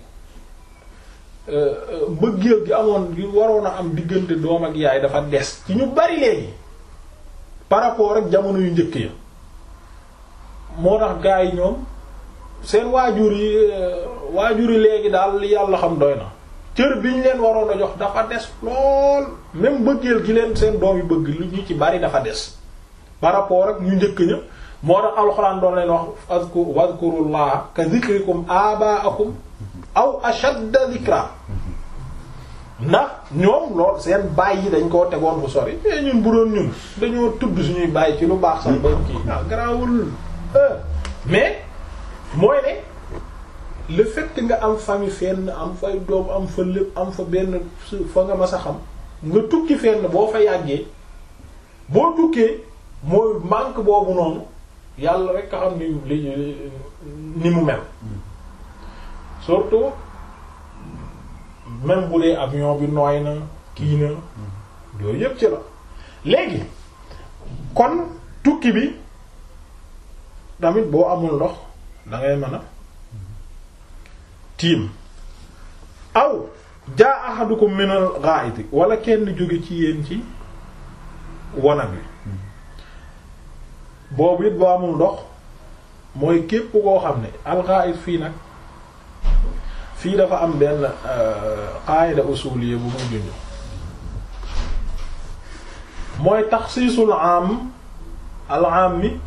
Speaker 1: mbëggeel gi amoon gi waroon a am diggante doom ak yaay dafa des ci ñu bari léegi par rapport ak jamono yu njëkk ya moo tax gars yi ñoom seen waajur yi waajur yi léegi daal li yàlla xam doy na cër bi ñu leen waroon a jox dafa des lool même bëggeel gi leen seen doom yi bëgg lu ñu ci bari dafa des par rapport ak ñu njëkk ña moo tax alxuraan doon leen wax azku wadhkurullaha ka dhikrikum aba'akum aw ashadda dhikra ndax ñoom lool seen baay yi dañ koo tegoon bu sori mais ñun bu doon ñun dañoo tudd suñuy baay ci lu baax sax ba kii ah garaawul mais mooy ne le fait que nga am famille fenn am fay doom am fa lépp am fa benn fa nga mas a xam nga tukki fenn boo fa yàggee boo tukkee mooy manque boobu noonu yàlla rek a xam ni li ni mu mel surtout même bu dee avion bi nooy na kii na yooyu yëpp ci la léegi kon tukki bi tamit boo amul ndox da ngay mën a tiim aw jaa ahadukum min al ghaa'iti wala kenn jóge ci yéen ci wanag wi boobu it boo amul ndox mooy képp koo xam ne al ghaa'it fii nag fii dafa am benn qaayida usuliyya bu muy junj mooy taxsiisul am al am mi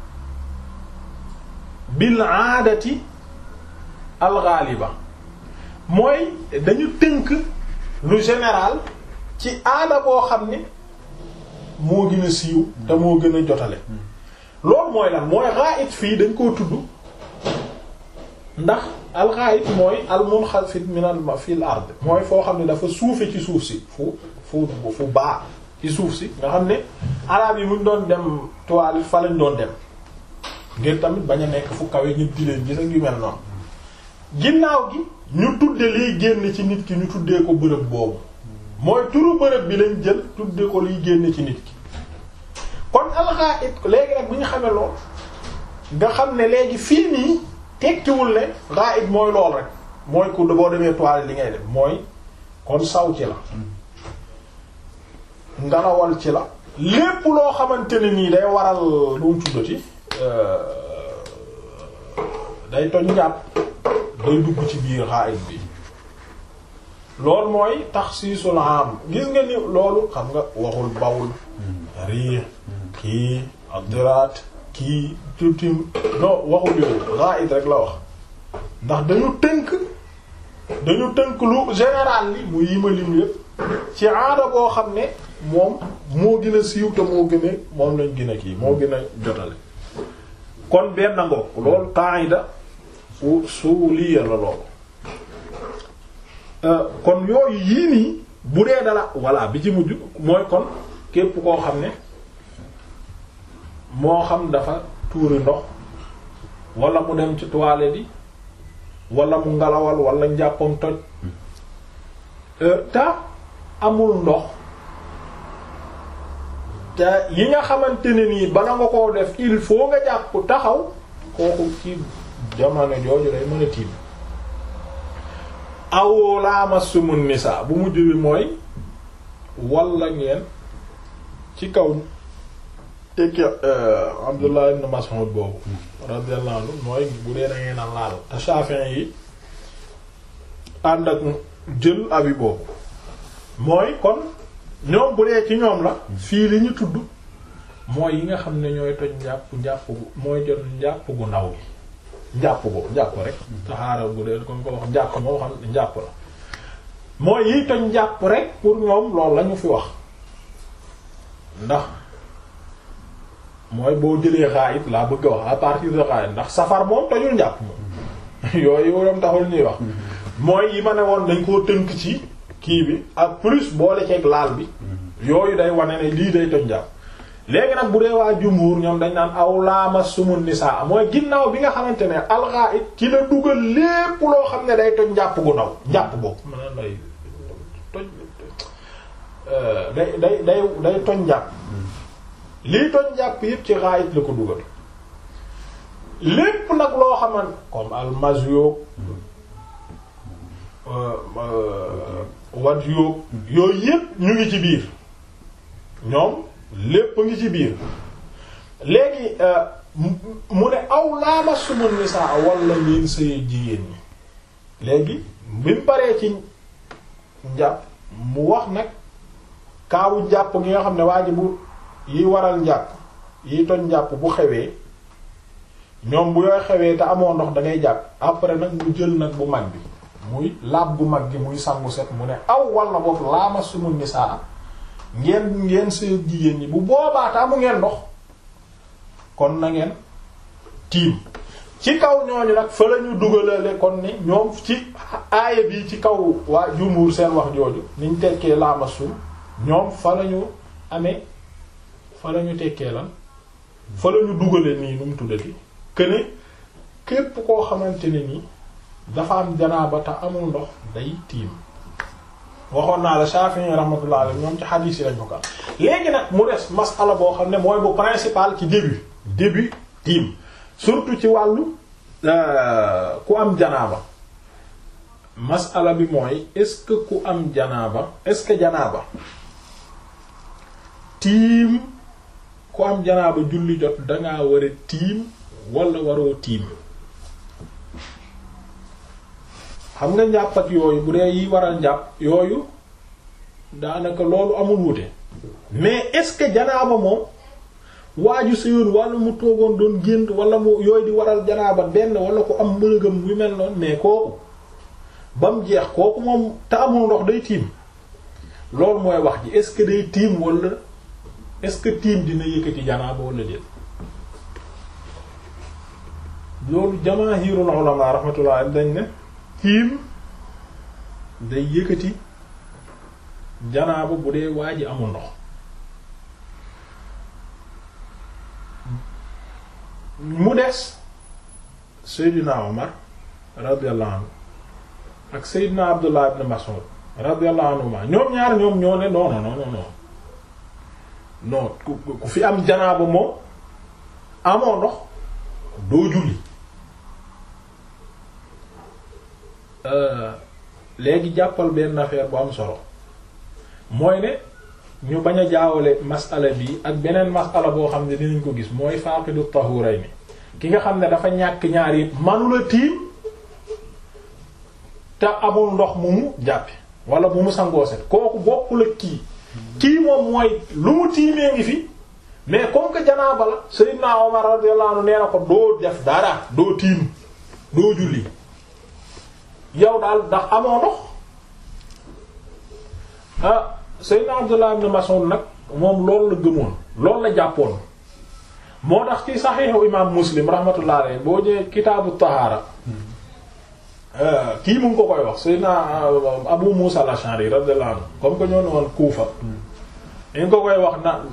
Speaker 1: bil aadati al ghaliba mooy dañu tënk lu général ci aada boo xam ne moo gën a siiw te moo gën a jotale loolu mooy lan mooy ghaa'it fii dañ koo tudd ndax alxaayit mooy al munxafid min al fil ard mooy foo xam ne dafa suufe ci suuf si fu fu fu baa ci suuf si nga xam ne arab yi muñ doon dem toile fa lañ doon dem ngir tamit bañ a nekk fu kawe ñëpp di leen gis ak yu mel noonu ginnaaw gi ñu tudde liy génn ci nit ki ñu tuddee ko bërëb boobu mooy turu bërëb bi lañ jël tudde ko liy génn ci nit ki kon alxaayit léegi nag bu ñu xamee lool nga xam ne léegi fii nii tekkiwul ne ghaib mooy lool rek mooy ku boo demee toile li ngay def mooy kon saw ci la ngalawal ci la lépp loo xamante ne nii day waral lu mu tuddati day toj njàpp day dugg ci biir ghaib bi loolu mooy taxsiisul am gis nga ni loolu xam nga waxul bawul riix kii adiraat kii tuuti non waxul yooyu ghaib rek la wax ndax dañu tënk dañu tënk lu général li mu yima lim yépp ci aada boo xam ne moom moo gën a siiw te moo gën a moom lañ gën a kii moo gën a jotale kon benn ngoog loolu qaida usuliyya la loolu kon yooyu yii nii bu dee dala voilà bi ci mujj mooy kon képp koo xam ne moo xam dafa tuuri ndox wala mu dem ci toilette yi wala mu ngalawal wala njàppam toj te amul ndox te yi nga xamante ne nii bala nga koo def il faut nga jàpp taxaw kooku ci jamono jooju day mën a tiim awoo laamasumun nisa bu mujj bi mooy walla ngeen ci kaw tekki Abdullah ibn Mas'ud boobu radiyallahu anhu mooy bu dee da ngeen a laal te Shafi'i yi ànd ak jël abi boobu mooy kon ñoom bu dee ci ñoom la fii li ñu tudd mooy yi nga xam ne ñooy toj njàpp njàpp gu mooy jot njàpp gu ndaw gi njàpp ko njàpp rek taxaara bu dee comme ko wax njàpp moo xam njàpp la mooy yiy toj njàpp rek pour ñoom loolu la ñu fi wax ndax mooy boo jëlee xaayit laa bëgg a wax à partir de xaayit ndax safar moom tojul njàpp moom yooyu yoom taxul ñuy wax mooy yi ma ne woon dañ koo tënk ci kii bi ak plus boole ceeg laal bi yooyu day wane ne lii day toj njàpp léegi nag bu dee waa jumhur ñoom dañ naan aw laama sumun nisaa mooy ginnaaw bi nga xamante ne alxaait ci la dugal lépp loo xam ne day toj njàpp gu ndaw njàpp boobu maanaam day toj day day day day toj njàpp lii toj njàpp yëpp ci xaait la ko dugal lépp nag loo xaman comme almazio wat yoog yooyu yëpp ñu ngi ci biir ñoom lépp ngi ci biir léegi mu ne aw laama suma nisaa wala ngeen sëy jigéen ñi léegi bi mu paree ci njàpp mu wax nag kaawu njàpp gi nga xam ne waa ji bu yi waral njàpp yi toj njàpp bu xewee ñoom bu yooy xewee te amoo ndox da ngay jàpp après nag mu jël nag bu mag bi muy laab bu mag gi muy sangu set mu ne aw walla boobu laama sumu nisaa ngeen ngeen seen jigéen ñi bu boobaa te amu ngeen ndox kon na ngeen tiim ci kaw ñooñu nag fa la ñu dugalale kon ni ñoom ci aaya bi ci kaw waa jumhur seen wax jooju niñ tekkee laama sum ñoom fa la ñu amee fa la ñu tekkee lan fa la ñu dugale nii nu mu tuddati këne képp koo xamante ne nii dafa am janaaba te amul ndox day tiim waxoon naa la Shafi'i rahmatullah alayhi ñoom ci hadith yi lañ ko ka léegi nag mu des masala boo xam ne mooy bu principal ci début début tiim surtout ci wàllu ku am janaaba masala bi mooy est-ce que ku am janaaba est-ce que janaaba tiim ku am janaaba julli jot dangaa war a tiim wala waroo tiim xam nga njàpp ak yooyu bu dee yi waral njàpp yooyu daanaka loolu amul wute mais est-ce que janaaba moom waaju séyoon wala mu toogoon doon gént wala mu yooyu di waral janaaba benn wala ku am mënagam bu mel noonu mais kooku ba mu jeex kooku moom te amul ndox day tiim loolu mooy wax ji est-ce que day tiim wala est-ce que tiim dina yëkkati janaaba wala déet loolu jamaahirul ulama rahmatullah dañ ne tiim day yëkkati janaaba bu dee waa ji amul ndox mu des Seydina Omar radiyallahu anhu ak Seydina Abdullah ibn Mas'ud radiyallahu anhuma ñoom ñaar ñoom ñoo ne non non non non non ku ku fi am janaaba moom amoo ndox doo julli léegi jàppal benn affaire bu am solo mooy ne ñu bañ a jaawale masala bi ak beneen masala boo xam ne dinañ ko gis mooy faaqidu tahurayni ki nga xam ne dafa ñàkk ñaar yëpp manula tiim te amul ndox mu mu jàppe wala mu mu sangoo set kooku bokkul ak kii kii moom mooy lu mu tiimee ngi fi mais comme que janaaba la Sayyidna Omar radiyallahu anhu nee na ko doo def dara doo tiim doo julli yow daal ndax amoo ndox ah Seydina Abdullah ibn Mas'ud nag moom loolu la gëmoon loolu la jàppoon moo tax ci saxiixu imaam Muslim rahmatullah alayhi boo jëlee kitaabu tahaara kii mu ngi ko koy wax Seydina Abu Musa al-Ash'ari radiyallahu anhu comme que ñoo ne woon Kuufa ñu ko koy wax na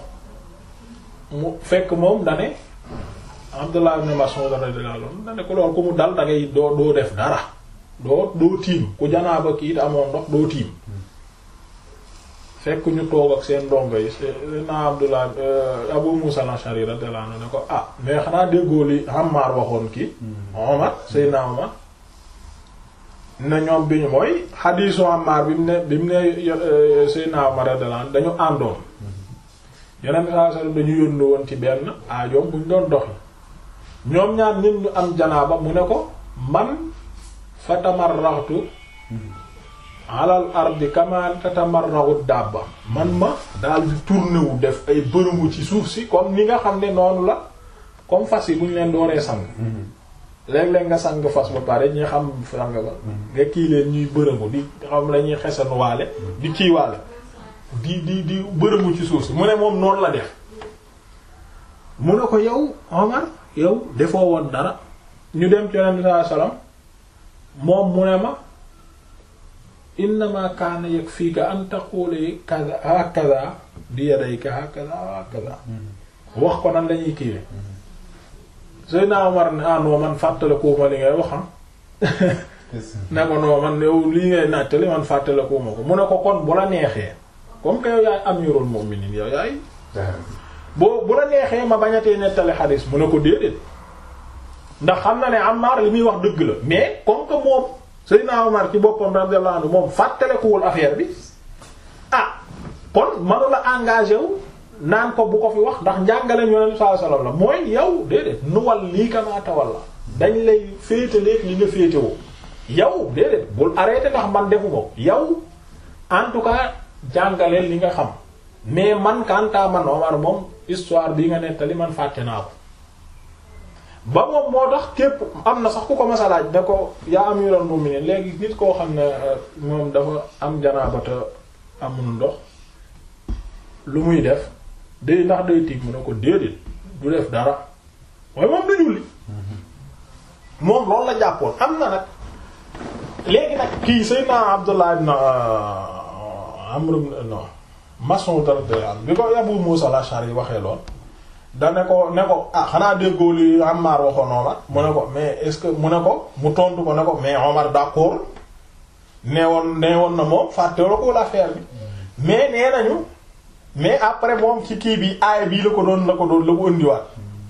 Speaker 1: mu fekk moom dane Abdullah ibn Mas'ud radiyallahu anhu dane ko loolu ku mu dal da ngay doo doo def dara doo doo tiim ku janaaba kii da amoon ndox doo tiim fekk ñu toog ak seen ndongo yi Seydina Abdullah Abu Musa al-Ash'ari radiyallahu anhu ne ko ah mais xanaa déggoo li Ammar waxoon kii Omar Seydina Omar ne ñoom bi ñu mooy xadiisu Ammar bi mu ne bi mu ne Seydina Omar radiyallahu anhu dañu àndoon yeneen saa sallam dañu yónni woon ci benn aajoom buñ doon doxi ñoom ñaar nit ñu am janaaba mu ne ko man fa tamarraxtu alal ardi kama tatamarraxu dabba man ma daal di tourné wu def ay bërëngu ci suuf si comme ni nga xam ne noonu la comme fas yi bu ñu leen dooree sang léeg-léeg nga sang fas ba pare ñi xam sang ba nga kii leen ñuy bërëngu di xam la ñuy xesanuwaale di kiiwaale di di di bërëngu ci suuf si mu ne moom noonu la def mu ne ko yow Omar yow defoo woon dara ñu dem ci Yonent bi sallallahu alayhi wasallam moom mu ne ma innama kaana yakfiika an taqula kaza hakaza bi yadayka hakaza hakaza wax ko nan lañuy kiiwe Seydina Omar ne ah non man fàttalikuuma li ngay wax ne ko non man yow lii ngay nattali man fàttalikuuma ko mu ne ko kon bu la neexee comme que yow yaay amirul mu'minin yow yaay boo bu la neexee ma bañatee nettali xadiis mu ne ko déedéet ndax xam na ne Ammar li muy wax dëgg la mais comme que moom Seydina Omar ci boppam radiyallahu anhu moom fàttalekuwul affaire bi ah kon manu la engagé wu naan ko bu ko fi wax ndax njàngaleem Yonent sallallahu alayhi wasallam la mooy yow déedéet nuwal lii kama tawalla dañ lay féetaleeg li nga féetewoo yow déedéet bul arrêté ndax man defu ko yow en tout cas jàngaleel li nga xam mais man kanta man Omar moom histoire bi nga nettali man fàtte naa ko ba moom moo tax képp am na sax ku ko masalaaj ne ko yaa amiral mu'minin léegi nit koo xam ne moom dafa am janaabata amul ndox lu muy def day ndax day tiig mu ne ko déedéet du def dara waaye moom du julli moom loolu la jàppoon am na nag léegi nag kii Seydina Abdullah ibn Amr ibn non Mas'ud radiyallahu anhu bi ko Abu Musa al-Ash'ari waxee lool da ne ko ne ko ah xanaa déggoo li Ammar waxoon Omar mu ne ko mais est-ce que mu ne ko mu tontu ko ne ko mais Omar d'accord nee woon nee woon na moom fàtte la ko l'affaire bi mais nee nañu mais après moom ci kii bi aay bii la ko doon la ko doon la ko ëndiwaat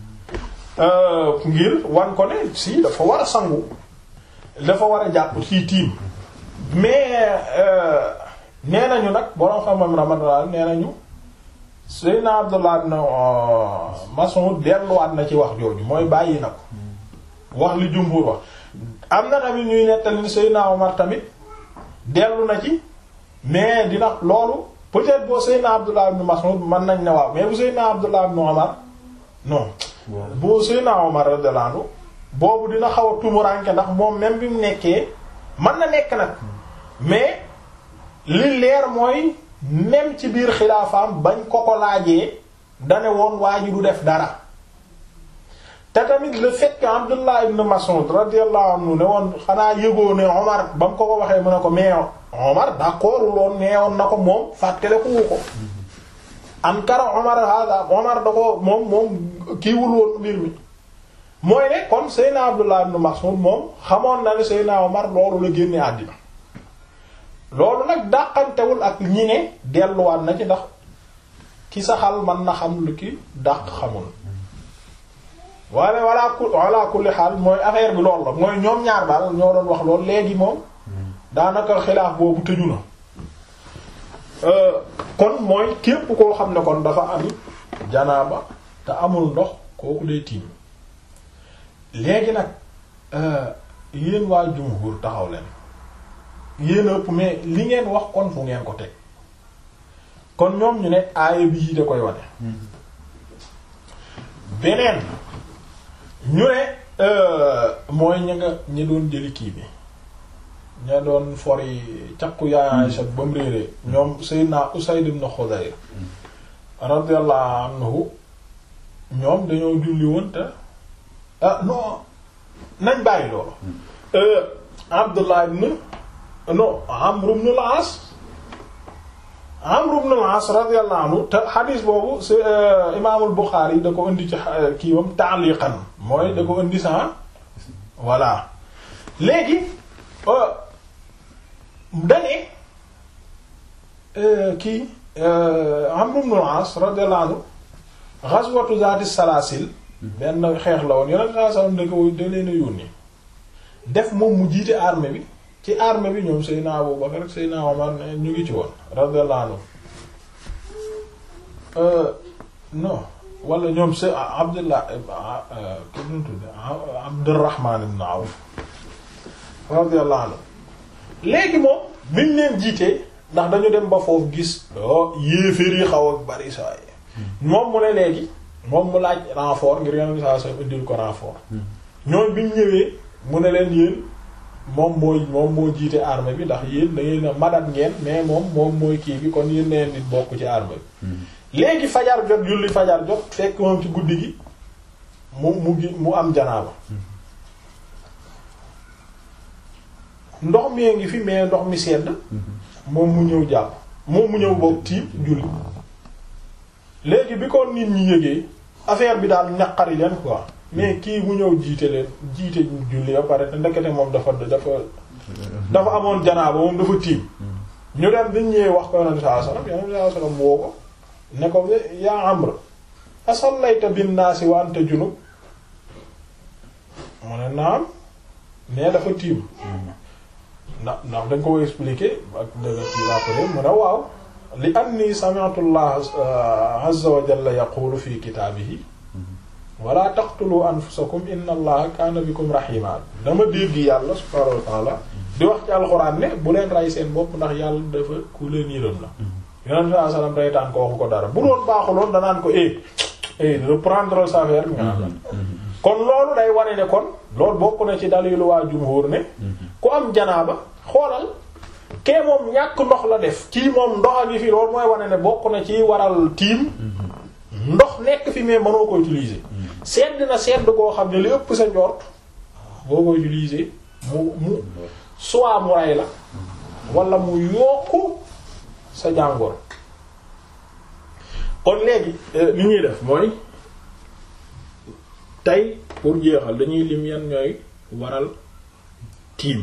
Speaker 1: ngir wan ko ne si dafa war a sangu dafa war a jàpp ci tiim mais nee nañu nag borom xam-xam Ramadan nee nañu Seydina Abdullah ibn Mas'ud delluwaat na ci wax jooju mooy bàyyi na ko wax li jumhur wax am na tamit ñuy nettali ni Seydina Omar tamit dellu na ci mais dina loolu peut-être boo Seydina Abdullah ibn Mas'ud mën nañ ne waaw mais bu Seydina Abdullah ibn Omar non boo Seydina Omar radiyallahu anhu boobu dina xaw a tumuranke ndax moom même bi mu nekkee mën na nekk nag mais li leer mooy même ci biir xilaafaam bañ ko ko laajee dane woon waa ji du def dara te tamit le fait que Abdullah ibn Mas'ud radiyallahu anhu ne woon xanaa yëgoo ne Omar ba mu ko ko waxee mu ne ko mais Omar d'accord loon nee woon na ko moom fàttale ko wu ko ankara Omar hada Omar da ko moom moom kiiwul woon mbir mi mooy ne kon Seydina Abdullah ibn Mas'ud moom xamoon na ne Seydina Omar loolu la génne àddina loolu nag dàqantewul ak ñi ne delluwaat na ci ndax ki saxal man na xam lu ki dàq xamul waaye walla ku walla kulli xaal mooy affaire bi loolu la mooy ñoom ñaar daal ñoo doon wax loolu léegi moom daanaka xilaaf boobu tëju na kon mooy képp koo xam ne kon dafa am janaaba te amul ndox kooku day tiim léegi nag yéen waa jumhur taxaw leen yéen ëpp mais li ngeen wax kon fu ngeen ko teg kon ñoom ñu ne aaya bi yi da koy wane beneen ñu ne mooy ña nga ña doon jëli kii bi ña doon fori caqu yaay Aisha ba mu réeree ñoom Seydina Usayd ibn Khudayr radiyallahu anhu ñoom dañoo julli woon te ah non nañ bàyyi loolu Abdullah ibn non Amr ibn al-As Amr ibn al-As radiyallahu anhu te xadiis boobu si imaamul Buxaari da ko indi ci kiiwam ta'liqan mooy da ko indi sans voilà léegi dane kii Amr ibn al-As radiyallahu anhu ghazwatu zaati salaasil benn xeex la woon yeneen saa saa da ko da leen a yónni def moom mu jiite armée bi ci armée bi ñoom Seydina Abu Bakar ak Seydina Omar ñu ngi ci woon radiyallahu anhu non wala ñoom se Abdullah ki ñu tudde Abdurrahman ibn Awf radiyallahu anhu léegi moom biñ leen jiitee ndax dañu dem ba foofu gis o yéeféer yi xaw ak bari saa yi moom mu ne léegi moom mu laaj renfort ngir yeneen saa sa indil ko renfort ñoom biñ ñëwee mu ne leen yéen moom mooy moom moo jiite armée bi ndax yéen da ngeen a madat ngeen mais moom moom mooy kii bi kon yéen neen nit bokk ci armée bi léegi fajar jot julli fajar jot fekk moom ci guddi gi mu mu gi mu am janaaba ndox mi ngi fi mais ndox mi sedd moom mu ñëw jàpp moom mu ñëw bokk tiim julli léegi bi ko nit ñi yëgee affaire bi daal ñaqari leen quoi mais kii mu ñëw jiite leen jiite julli ba pare te ndekete moom dafa dafa dafa amoon janaaba moom dafa tiim ñu dem biñ ñëwee wax ko yonent sallallahu alayhi wasallam yonent sallallahu alayhi wasallam woo ko ne ko yaa Amr asallayta binnaasi wa anta junub mu ne naam mais dafa tiim ndax ndax dañ ko expliquer ak dëgg ci après mu ne waaw li anni sami'tu Allah azza wa jalla yaqulu fi kitaabihi wala taqtulu anfusakum inna allaha kaana bikum rahima dama dégg yàlla subhaanahu wa ta'ala di wax ci alxuraan ne bu leen rey seen bopp ndax yàlla dafa ku leen yërëm la yonent bi sallam reytaan ko waxu ko dara bu doon baaxuloon danaan ko eh eh reprendre sa affaire nga naan kon loolu day wane ne kon loolu bokk na ci dalilu waa jumhur ne ku am janaaba xoolal kee moom ñàkk ndox la def kii moom ndox a ngi fi loolu mooy wane ne bokk na ci waral tiim ndox nekk fi mais mënoo ko utiliser sedd na sedd koo xam ne li ëpp sa njort boo ko utiliser mu mu soit mu rey la wala mu yokku sa jàngoor kon léegi li ñuy def mooy tey pour jeexal dañuy lim yan ñooy waral tiim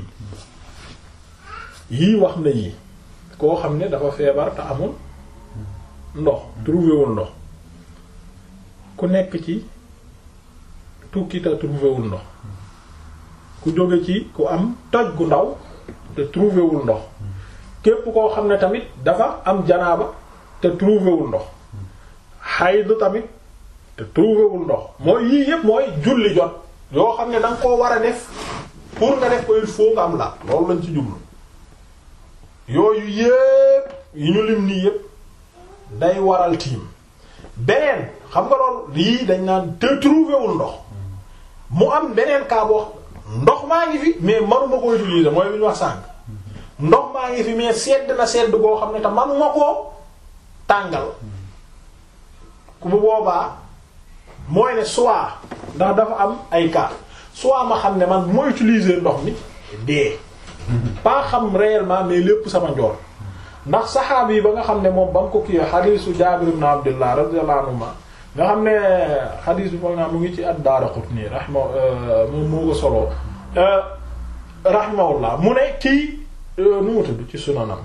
Speaker 1: yii wax na yii koo xam ne dafa feebar te amul ndox trouvéwul ndox ku nekk ci tukki te trouvéwul ndox ku jóge ci ku am toj gu ndaw te trouvéwul ndox képp koo xam ne tamit dafa am janaaba te trouvéwul ndox xaydu tamit te trouvéwul ndox mooy yii yépp mooy julli jot yoo xam ne da nga koo war a def pour nga def ko il faut nga am la loolu lañ ci jublu yooyu yépp yi ñu lim nii yépp day waral tiim beneen xam nga lool lii dañ naan te trouvéwul ndox mu am beneen cas boo ndox maa ngi fi mais manuma ko utiliser mooy li ñu wax sànq ndox maa ngi fi mais sedd na sedd boo xam ne te manuma koo tàngal ku bu boobaa mooy ne soit ndax dafa am ay cas soit ma xam ne man bu ma utiliser ndox mi dee pas xam réellement mais lépp sama njoor ndax saxaaba yi ba nga xam ne moom ba mu ko kii xadiisu Jaabir ibn Abdullah radiyallahu anhuma nga xam ne xadiis bi foog naa mu ngi ci ad-Daaraqutni rahma moom moo ko solo rahimahullah mu ne kii nu mu tudd ci sunanam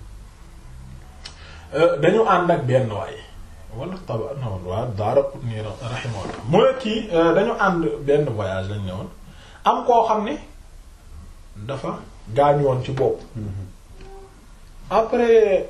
Speaker 1: dañu ànd ak benn waay wala taba non waa Daaraqutni rahimahullah mu ne kii dañu ànd benn voyage lañ ne woon am koo xam ne dafa gaañu woon ci bopp après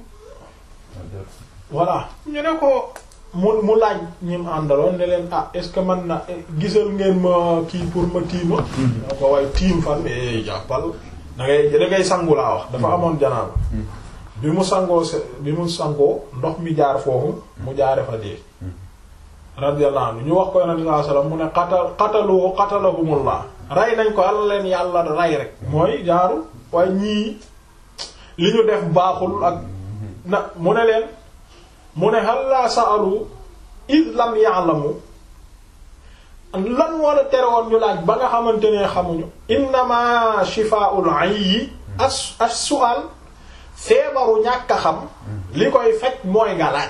Speaker 1: voilà ñu ne ko mu mu laaj ñi mu àndaloon ne leen ah est-ce que man na gisal ngeen ma kii pour ma tiima da ko waaye tiim fan jàppal da ngay da ngay sangu laa wax dafa amoon janaaba bi mu sangoo se bi mu sangoo ndox mi jaar foofu mu jaare fa dee radiyallahu anhu ñu wax ko yonente sallallahu alayhi wasallam mu ne qatal qatalu qatalahumullah rey nañ ko yàlla leen yàlla rey rek mooy jaaru waaye ñii li ñu def baaxul ak na mu ne leen mu ne hal la sa'alu id lam ya'lamu lan wala tere woon ñu laaj ba nga xamante ne xamuñu innama shifaa'ul 'ayyi as as-su'al feebaru ñàkk a xam li koy faj mooy nga laaj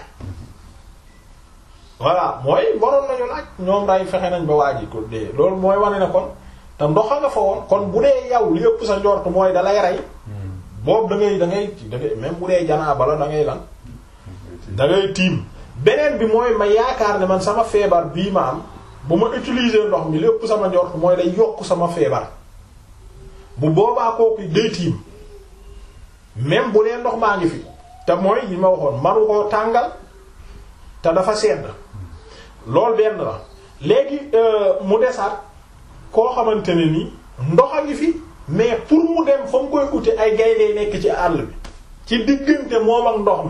Speaker 1: voilà mooy waroon nañu laaj ñoom day fexe nañ ba waaji ko dee loolu mooy wane ne kon te ndox a nga fa woon kon bu dee yow li ëpp sa njort mooy da lay rey boobu da ngay da ngay da ngay même bu dee janaaba la da ngay lan da ngay tiim beneen bi mooy ma yaakaar ne man sama feebar bii ma am bu ma utiliser ndox mi li ëpp sama njort mooy day yokk sama feebar bu boobaa kooku day tiim même bu dee ndox maa ngi fi te mooy yi ma waxoon manu koo tàngal te dafa sedd loolu benn la léegi mu desaat koo xamante ne ni ndox a ngi fi mais pour mu dem fa mu koy uti ay gaynde nekk ci àll bi ci diggante moom ak ndox mi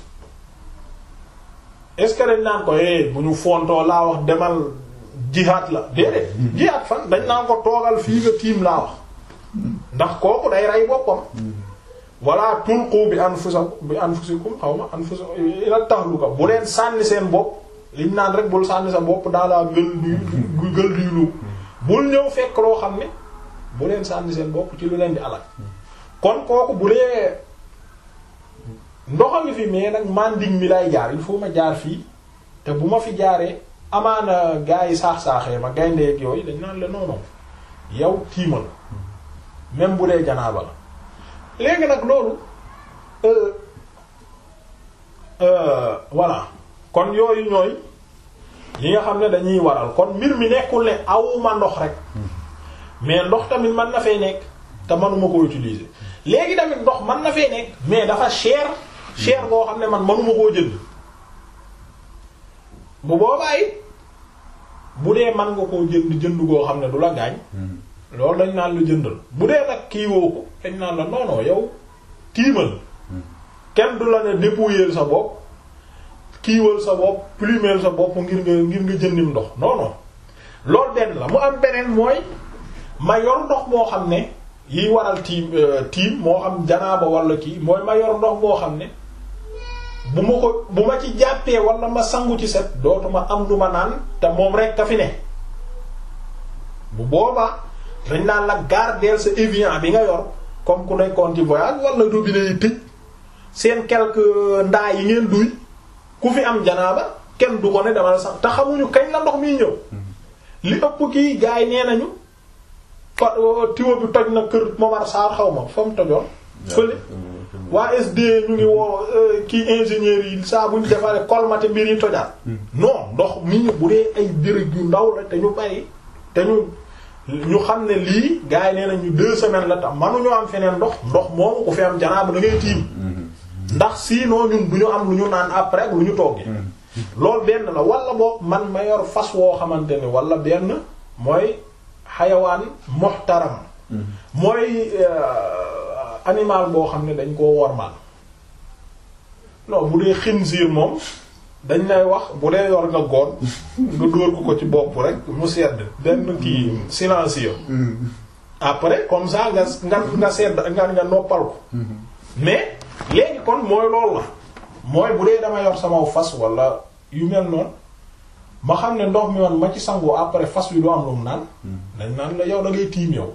Speaker 1: est-ce que dañ naan ko eh bu ñu fontoo laa wax demal jihaat la déedéet jihaat fan dañ naan ko toogal fii nga tiim laa wax ndax kooku day rey boppam wala tulqu bi anfusakum bi anfusikum xaw ma anfusakum ila tahluka bu leen sànni seen bopp liñ naan rek bul sànni sa bopp dans la gueule du gueule du loup bul ñëw fekk loo xam ne bu leen sànni seen bopp ci lu leen di alal kon kooku bu dee ndox a ngi fi mais nag manding mi lay jaar il faut ma jaar fii te bu ma fi jaaree amaana gaa yi saax-saaxee ma gayndeeg yooyu dañ naan la noonoom yow tiimal même bu dee janaaba la léegi nag loolu voilà kon yooyu ñooy yi nga xam ne dañuy waral kon mbir mi nekkul ne awuma ndox rek mais ndox tamit mën na fee nekk te manuma ko utiliser léegi tamit ndox mën na fee nekk mais dafa cher cher boo xam ne man manuma koo jënd bu boobaa it bu dee man nga koo jënd jënd goo xam ne du la gaañ loolu dañ naan la jëndal bu dee nag kii woo ko dañ naan la non non yow tiimal kenn du la ne dépouiller sa bopp kiiwal sa bopp plumer sa bopp ngir nga ngir nga jëndim ndox non non loolu benn la mu am beneen mooy ma yor ndox moo xam ne yiy waral tiim tiim moo xam janaaba wala kii mooy ma yor ndox moo xam ne bu ma ko bu ma ci jàppee wala ma sangu ci set dootuma am lu ma naan te moom rek ka fi ne bu boobaa dañ naan la gardeel sa Evian bi nga yor comme ku nekkoon ci voyage wala robinet yi tëj seen quelques ndaa yi ngeen duy ku fi am janaaba kenn du ko ne dama la sax te xamuñu kañ la ndox miy ñëw li ëpp kii gars yi nee nañu fa tiwo bi toj na kër Momar Sarr xaw ma fa mu tojoon fële waa SD ñu ngi woo kii ingénieurs yi saa buñ defaree colmaté mbir yi tojaat non ndox mi ñu bu dee ay béréb yu ndaw la te ñu bari te ñu ñu xam ne lii gars yi nee nañu deux semaines la tam manuñoo am feneen ndox ndox moomu ku fi am janaaba da ngay tiim ndax sinon ñun du ñu am lu ñu naan après lu ñu toggee loolu benn la wala boog man ma yor fas woo xamante ni wala benn mooy xayawaan muhtaram mooy animal boo xam ne dañ koo wormal non bu dee xinziir moom dañ lay wax bu dee yor nga goon nga dóor ko ko ci bopp rek mu sedd benn kii silencieux après comme ça nga nga nga sedd nga nga noppal ko mais léegi kon mooy loolu la mooy bu dee dama yor sama fas wala yu mel noonu ma xam ne ndox mi woon ma ci sangoo après fas wi du am lu mu naan dañ naan la yow da ngay tiim yow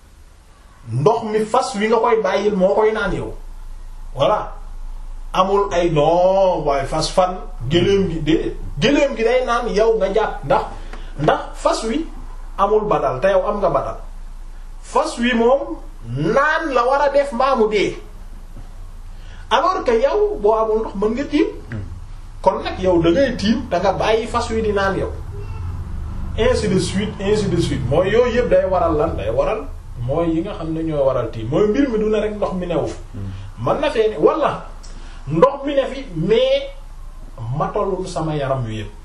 Speaker 1: ndox mi fas wi nga koy bàyyil moo koy naan yow voilà amul ay non waaye fas fan gëléem gi de gëléem gi day naan yow nga jàpp ndax ndax fas wi amul badal te yow am nga badal fas wi moom naan la war a def mbaamu dee alors que yow boo amul ndox mën nga tiim kon nag yow da ngay tiim da nga bàyyi fas wi di naan yow ainsi de suite ainsi de suite mooy yooyu yëpp day waral lan day waral mooy yi nga xam ne ñooy waral tiim mooy mbir mi du ne rek ndox mi newu man na fee ne wala ndox mi ne fi mais matalul sama yaram wi yëpp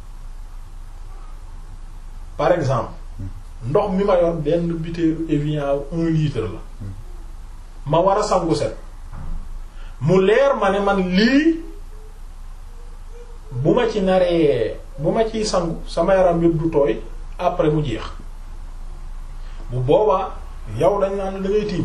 Speaker 1: par exemple ndox mi ma yor benn butéelu Evian un litre la ma war a sangu set mu leer ma ne man lii bu ma ci naree bu ma ciy sangu sama yaram yëpp du tooy après mu jeex bu boobaa yow dañ naan da ngay tiim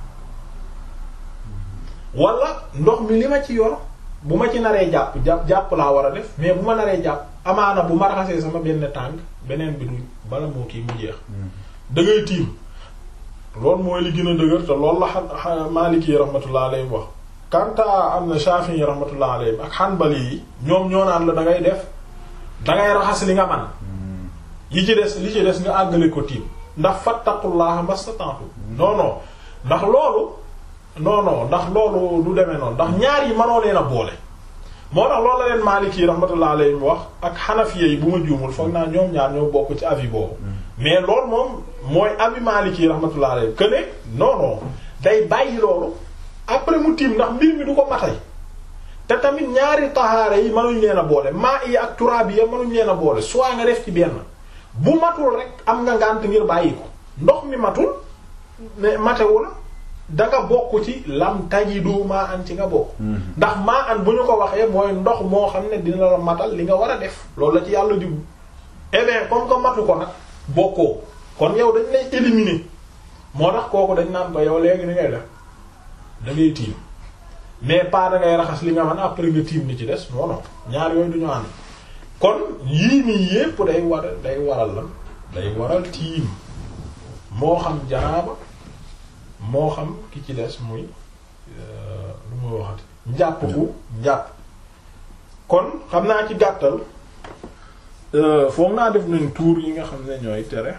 Speaker 1: wala ndox mi li ma ci yor bu ma ci naree jàpp jàpp jàpp laa war a def mais bu ma naree jàpp amaana bu ma raxasee sama benn tànk beneen bi du bala moo kii mu jeex da ngay tiim loolu mooy li gën a dëgër te loolu la xa Maliki rahmatullah alayhi wax kanta am na Shafi'i rahmatullah alayhi ak Hanbali yi ñoom ñoo naan la da ngay def da ngay raxas li nga man yi ci des li ci des nga àggale ko tiim ndax fattaqullaha mastata'tu non non ndax loolu non non ndax loolu du demee noonu ndax ñaar yi mënoo leen a boole moo tax loolu la leen Maliki rahmatullah alayhi wax ak Hanafiya yi bu ma juumul foog naa ñoom ñaar ñoo bokk ci avis boobu mais loolu moom mooy avis Maliki rahmatullah alayhi que ne non non day bàyyi loolu après mu tiim ndax mbir mi du ko matay te tamit ñaari tahaara yi mënuñ leen a boole maa yi ak turaab yi mënuñ leen a boole soit nga def ci benn bu matul rek am nga ngànt ngir bàyyi ko ndox mi matul mais matewul danga bokk ci lam tajidu maa an ci nga bokk ndax maa an bu ñu ko waxee mooy ndox moo xam ne dina la matal li nga war a def loolu la ci yàlla jublu eh bien comme que matu ko nag bokkoo kon yow dañ lay éliminer moo tax kooku dañ naan ko yow léegi ni ngay def da ngay tiim mais pas da ngay raxas li nga man après nga tiim ni ci des non non ñaar yooyu duñu ànd kon yii nii yépp day war day waral lan day waral tiim moo xam janaaba moo xam ki ci des muy lu ma waxati njàpp bu njàpp kon xam naa ci gàttal foog naa def nañ tour yi nga xam ne ñooy tere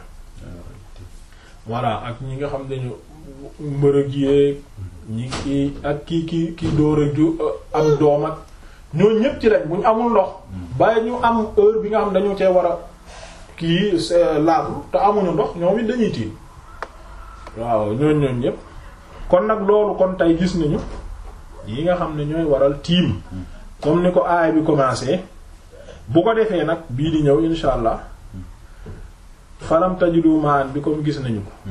Speaker 1: voilà ak ñi nga xam ne ñu mbërëg yéeg ñi ki ak ki ki ki door a ju am doom ak ñoo ñépp ci lañ bu ñu amul ndox bàyyi ñu am heure bi nga xam dañu cee war a kii laablu te amuñu ndox ñoom it dañuy tiim waaw ñooñ ñooñ ñépp kon nag loolu kon tey gis nañu yi nga xam ne ñooy waral tiim comme ni ko aay bi commencé bu ko defee nag bii di ñëw insha allah falam tajidu maan bi comme gis nañu ko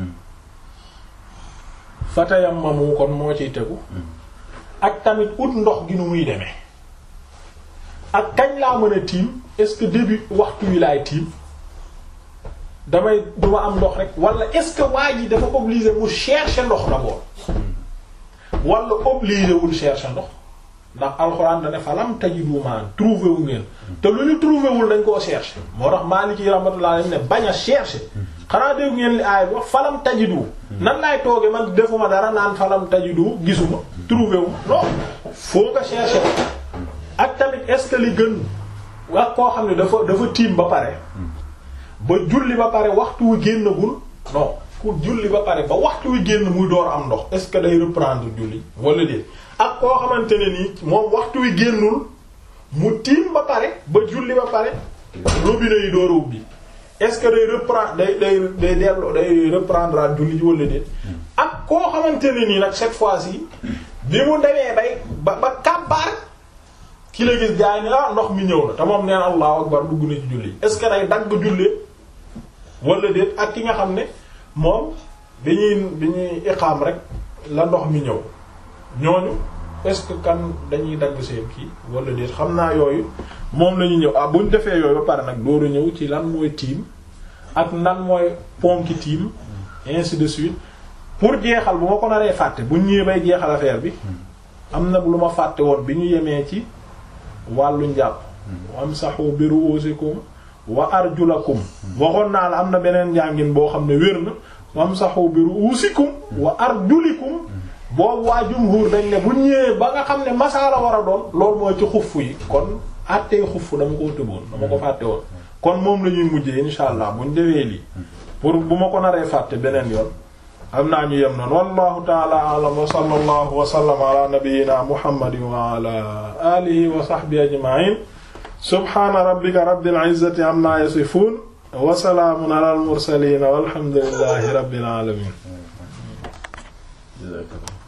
Speaker 1: fatayammamu kon moo ciy tegu ak tamit ut ndox gi nu muy demee ak kañ laa mën a tiim est-ce que début waxtu wi laay tiim damay duma am ndox rek wala est-ce que waa ji dafa obligé mu chercher ndox d'abord wala obligé wul chercher ndox ndax alxuraan da ne falam tajidu maan trouvé wu ngeen te lu ñu trouvé wul dañ koo chercher moo tax Maliki rahmatullah alayhi ne bañ a chercher xanaa dégg ngeen li aay bi wax falam tajidu nan laay tooge man defuma dara naan falam tajidu gisuma trouvé wu non faut nga chercher ak tamit est-ce que li gën ak koo xam ne dafa dafa tiim ba pare ba julli ba pare waxtu wi génnagul non ku julli ba pare ba waxtu wi génn muy door am ndox est-ce que day reprendre julli wala déet ak koo xamante ne nii moom waxtu wi génnul mu tiim ba pare ba julli ba pare robinet yi door a ubbi est-ce que day reprendre day day day dellu day reprendre julli ji wala déet ak koo xamante ne nii nag cette fois-ci bi mu demee bay ba ba kàbbaar ki la gis jaay ni ah ndox mi ñëw na te moom neen allahu akbar dugg na ci julli est-ce que day dagg jullee wala déet ak ki nga xam ne moom bi ñuy bi ñuy iqaam rek la ndox mi ñëw ñooñu est-ce que kan dañuy dagg seen kii wala déet xam naa yooyu moom la ñuy ñëw ah bu ñu defee yooyu ba pare nag dooru ñëw ci lan mooy tiim ak nan mooy ponki tiim ainsi de suite pour jeexal bu ma ko naree fàtte bu ñëwee bay jeexal affaire bi am na lu ma fàtte woon bi ñu yemee ci wàllu njàpp wamsahu bi ru'usikum wa arjulakum waxoon naa la am na beneen njàngin boo xam ne wér na wamsahu bi ru'usikum wa arjulikum boobu waa jumhur dañ ne bu ñëwee ba nga xam ne masaa la war a doon loolu mooy ci xuff yi kon àttee xuff dama koo tëboon dama ko fàtte woon kon moom la ñuy mujjee insha allah buñ defee lii pour bu ma ko naree fàtte beneen yoon xam naa ñu yem noonu wallahu taala alam wa sallallahu wa sallama ala nabiyyina muhammadin wa ala alihi wa sahbihi ajma'in subhana rabbika rabbil izzati amma yasifun wa salaamun ala al mursalin walhamdulillahi rabbil alamin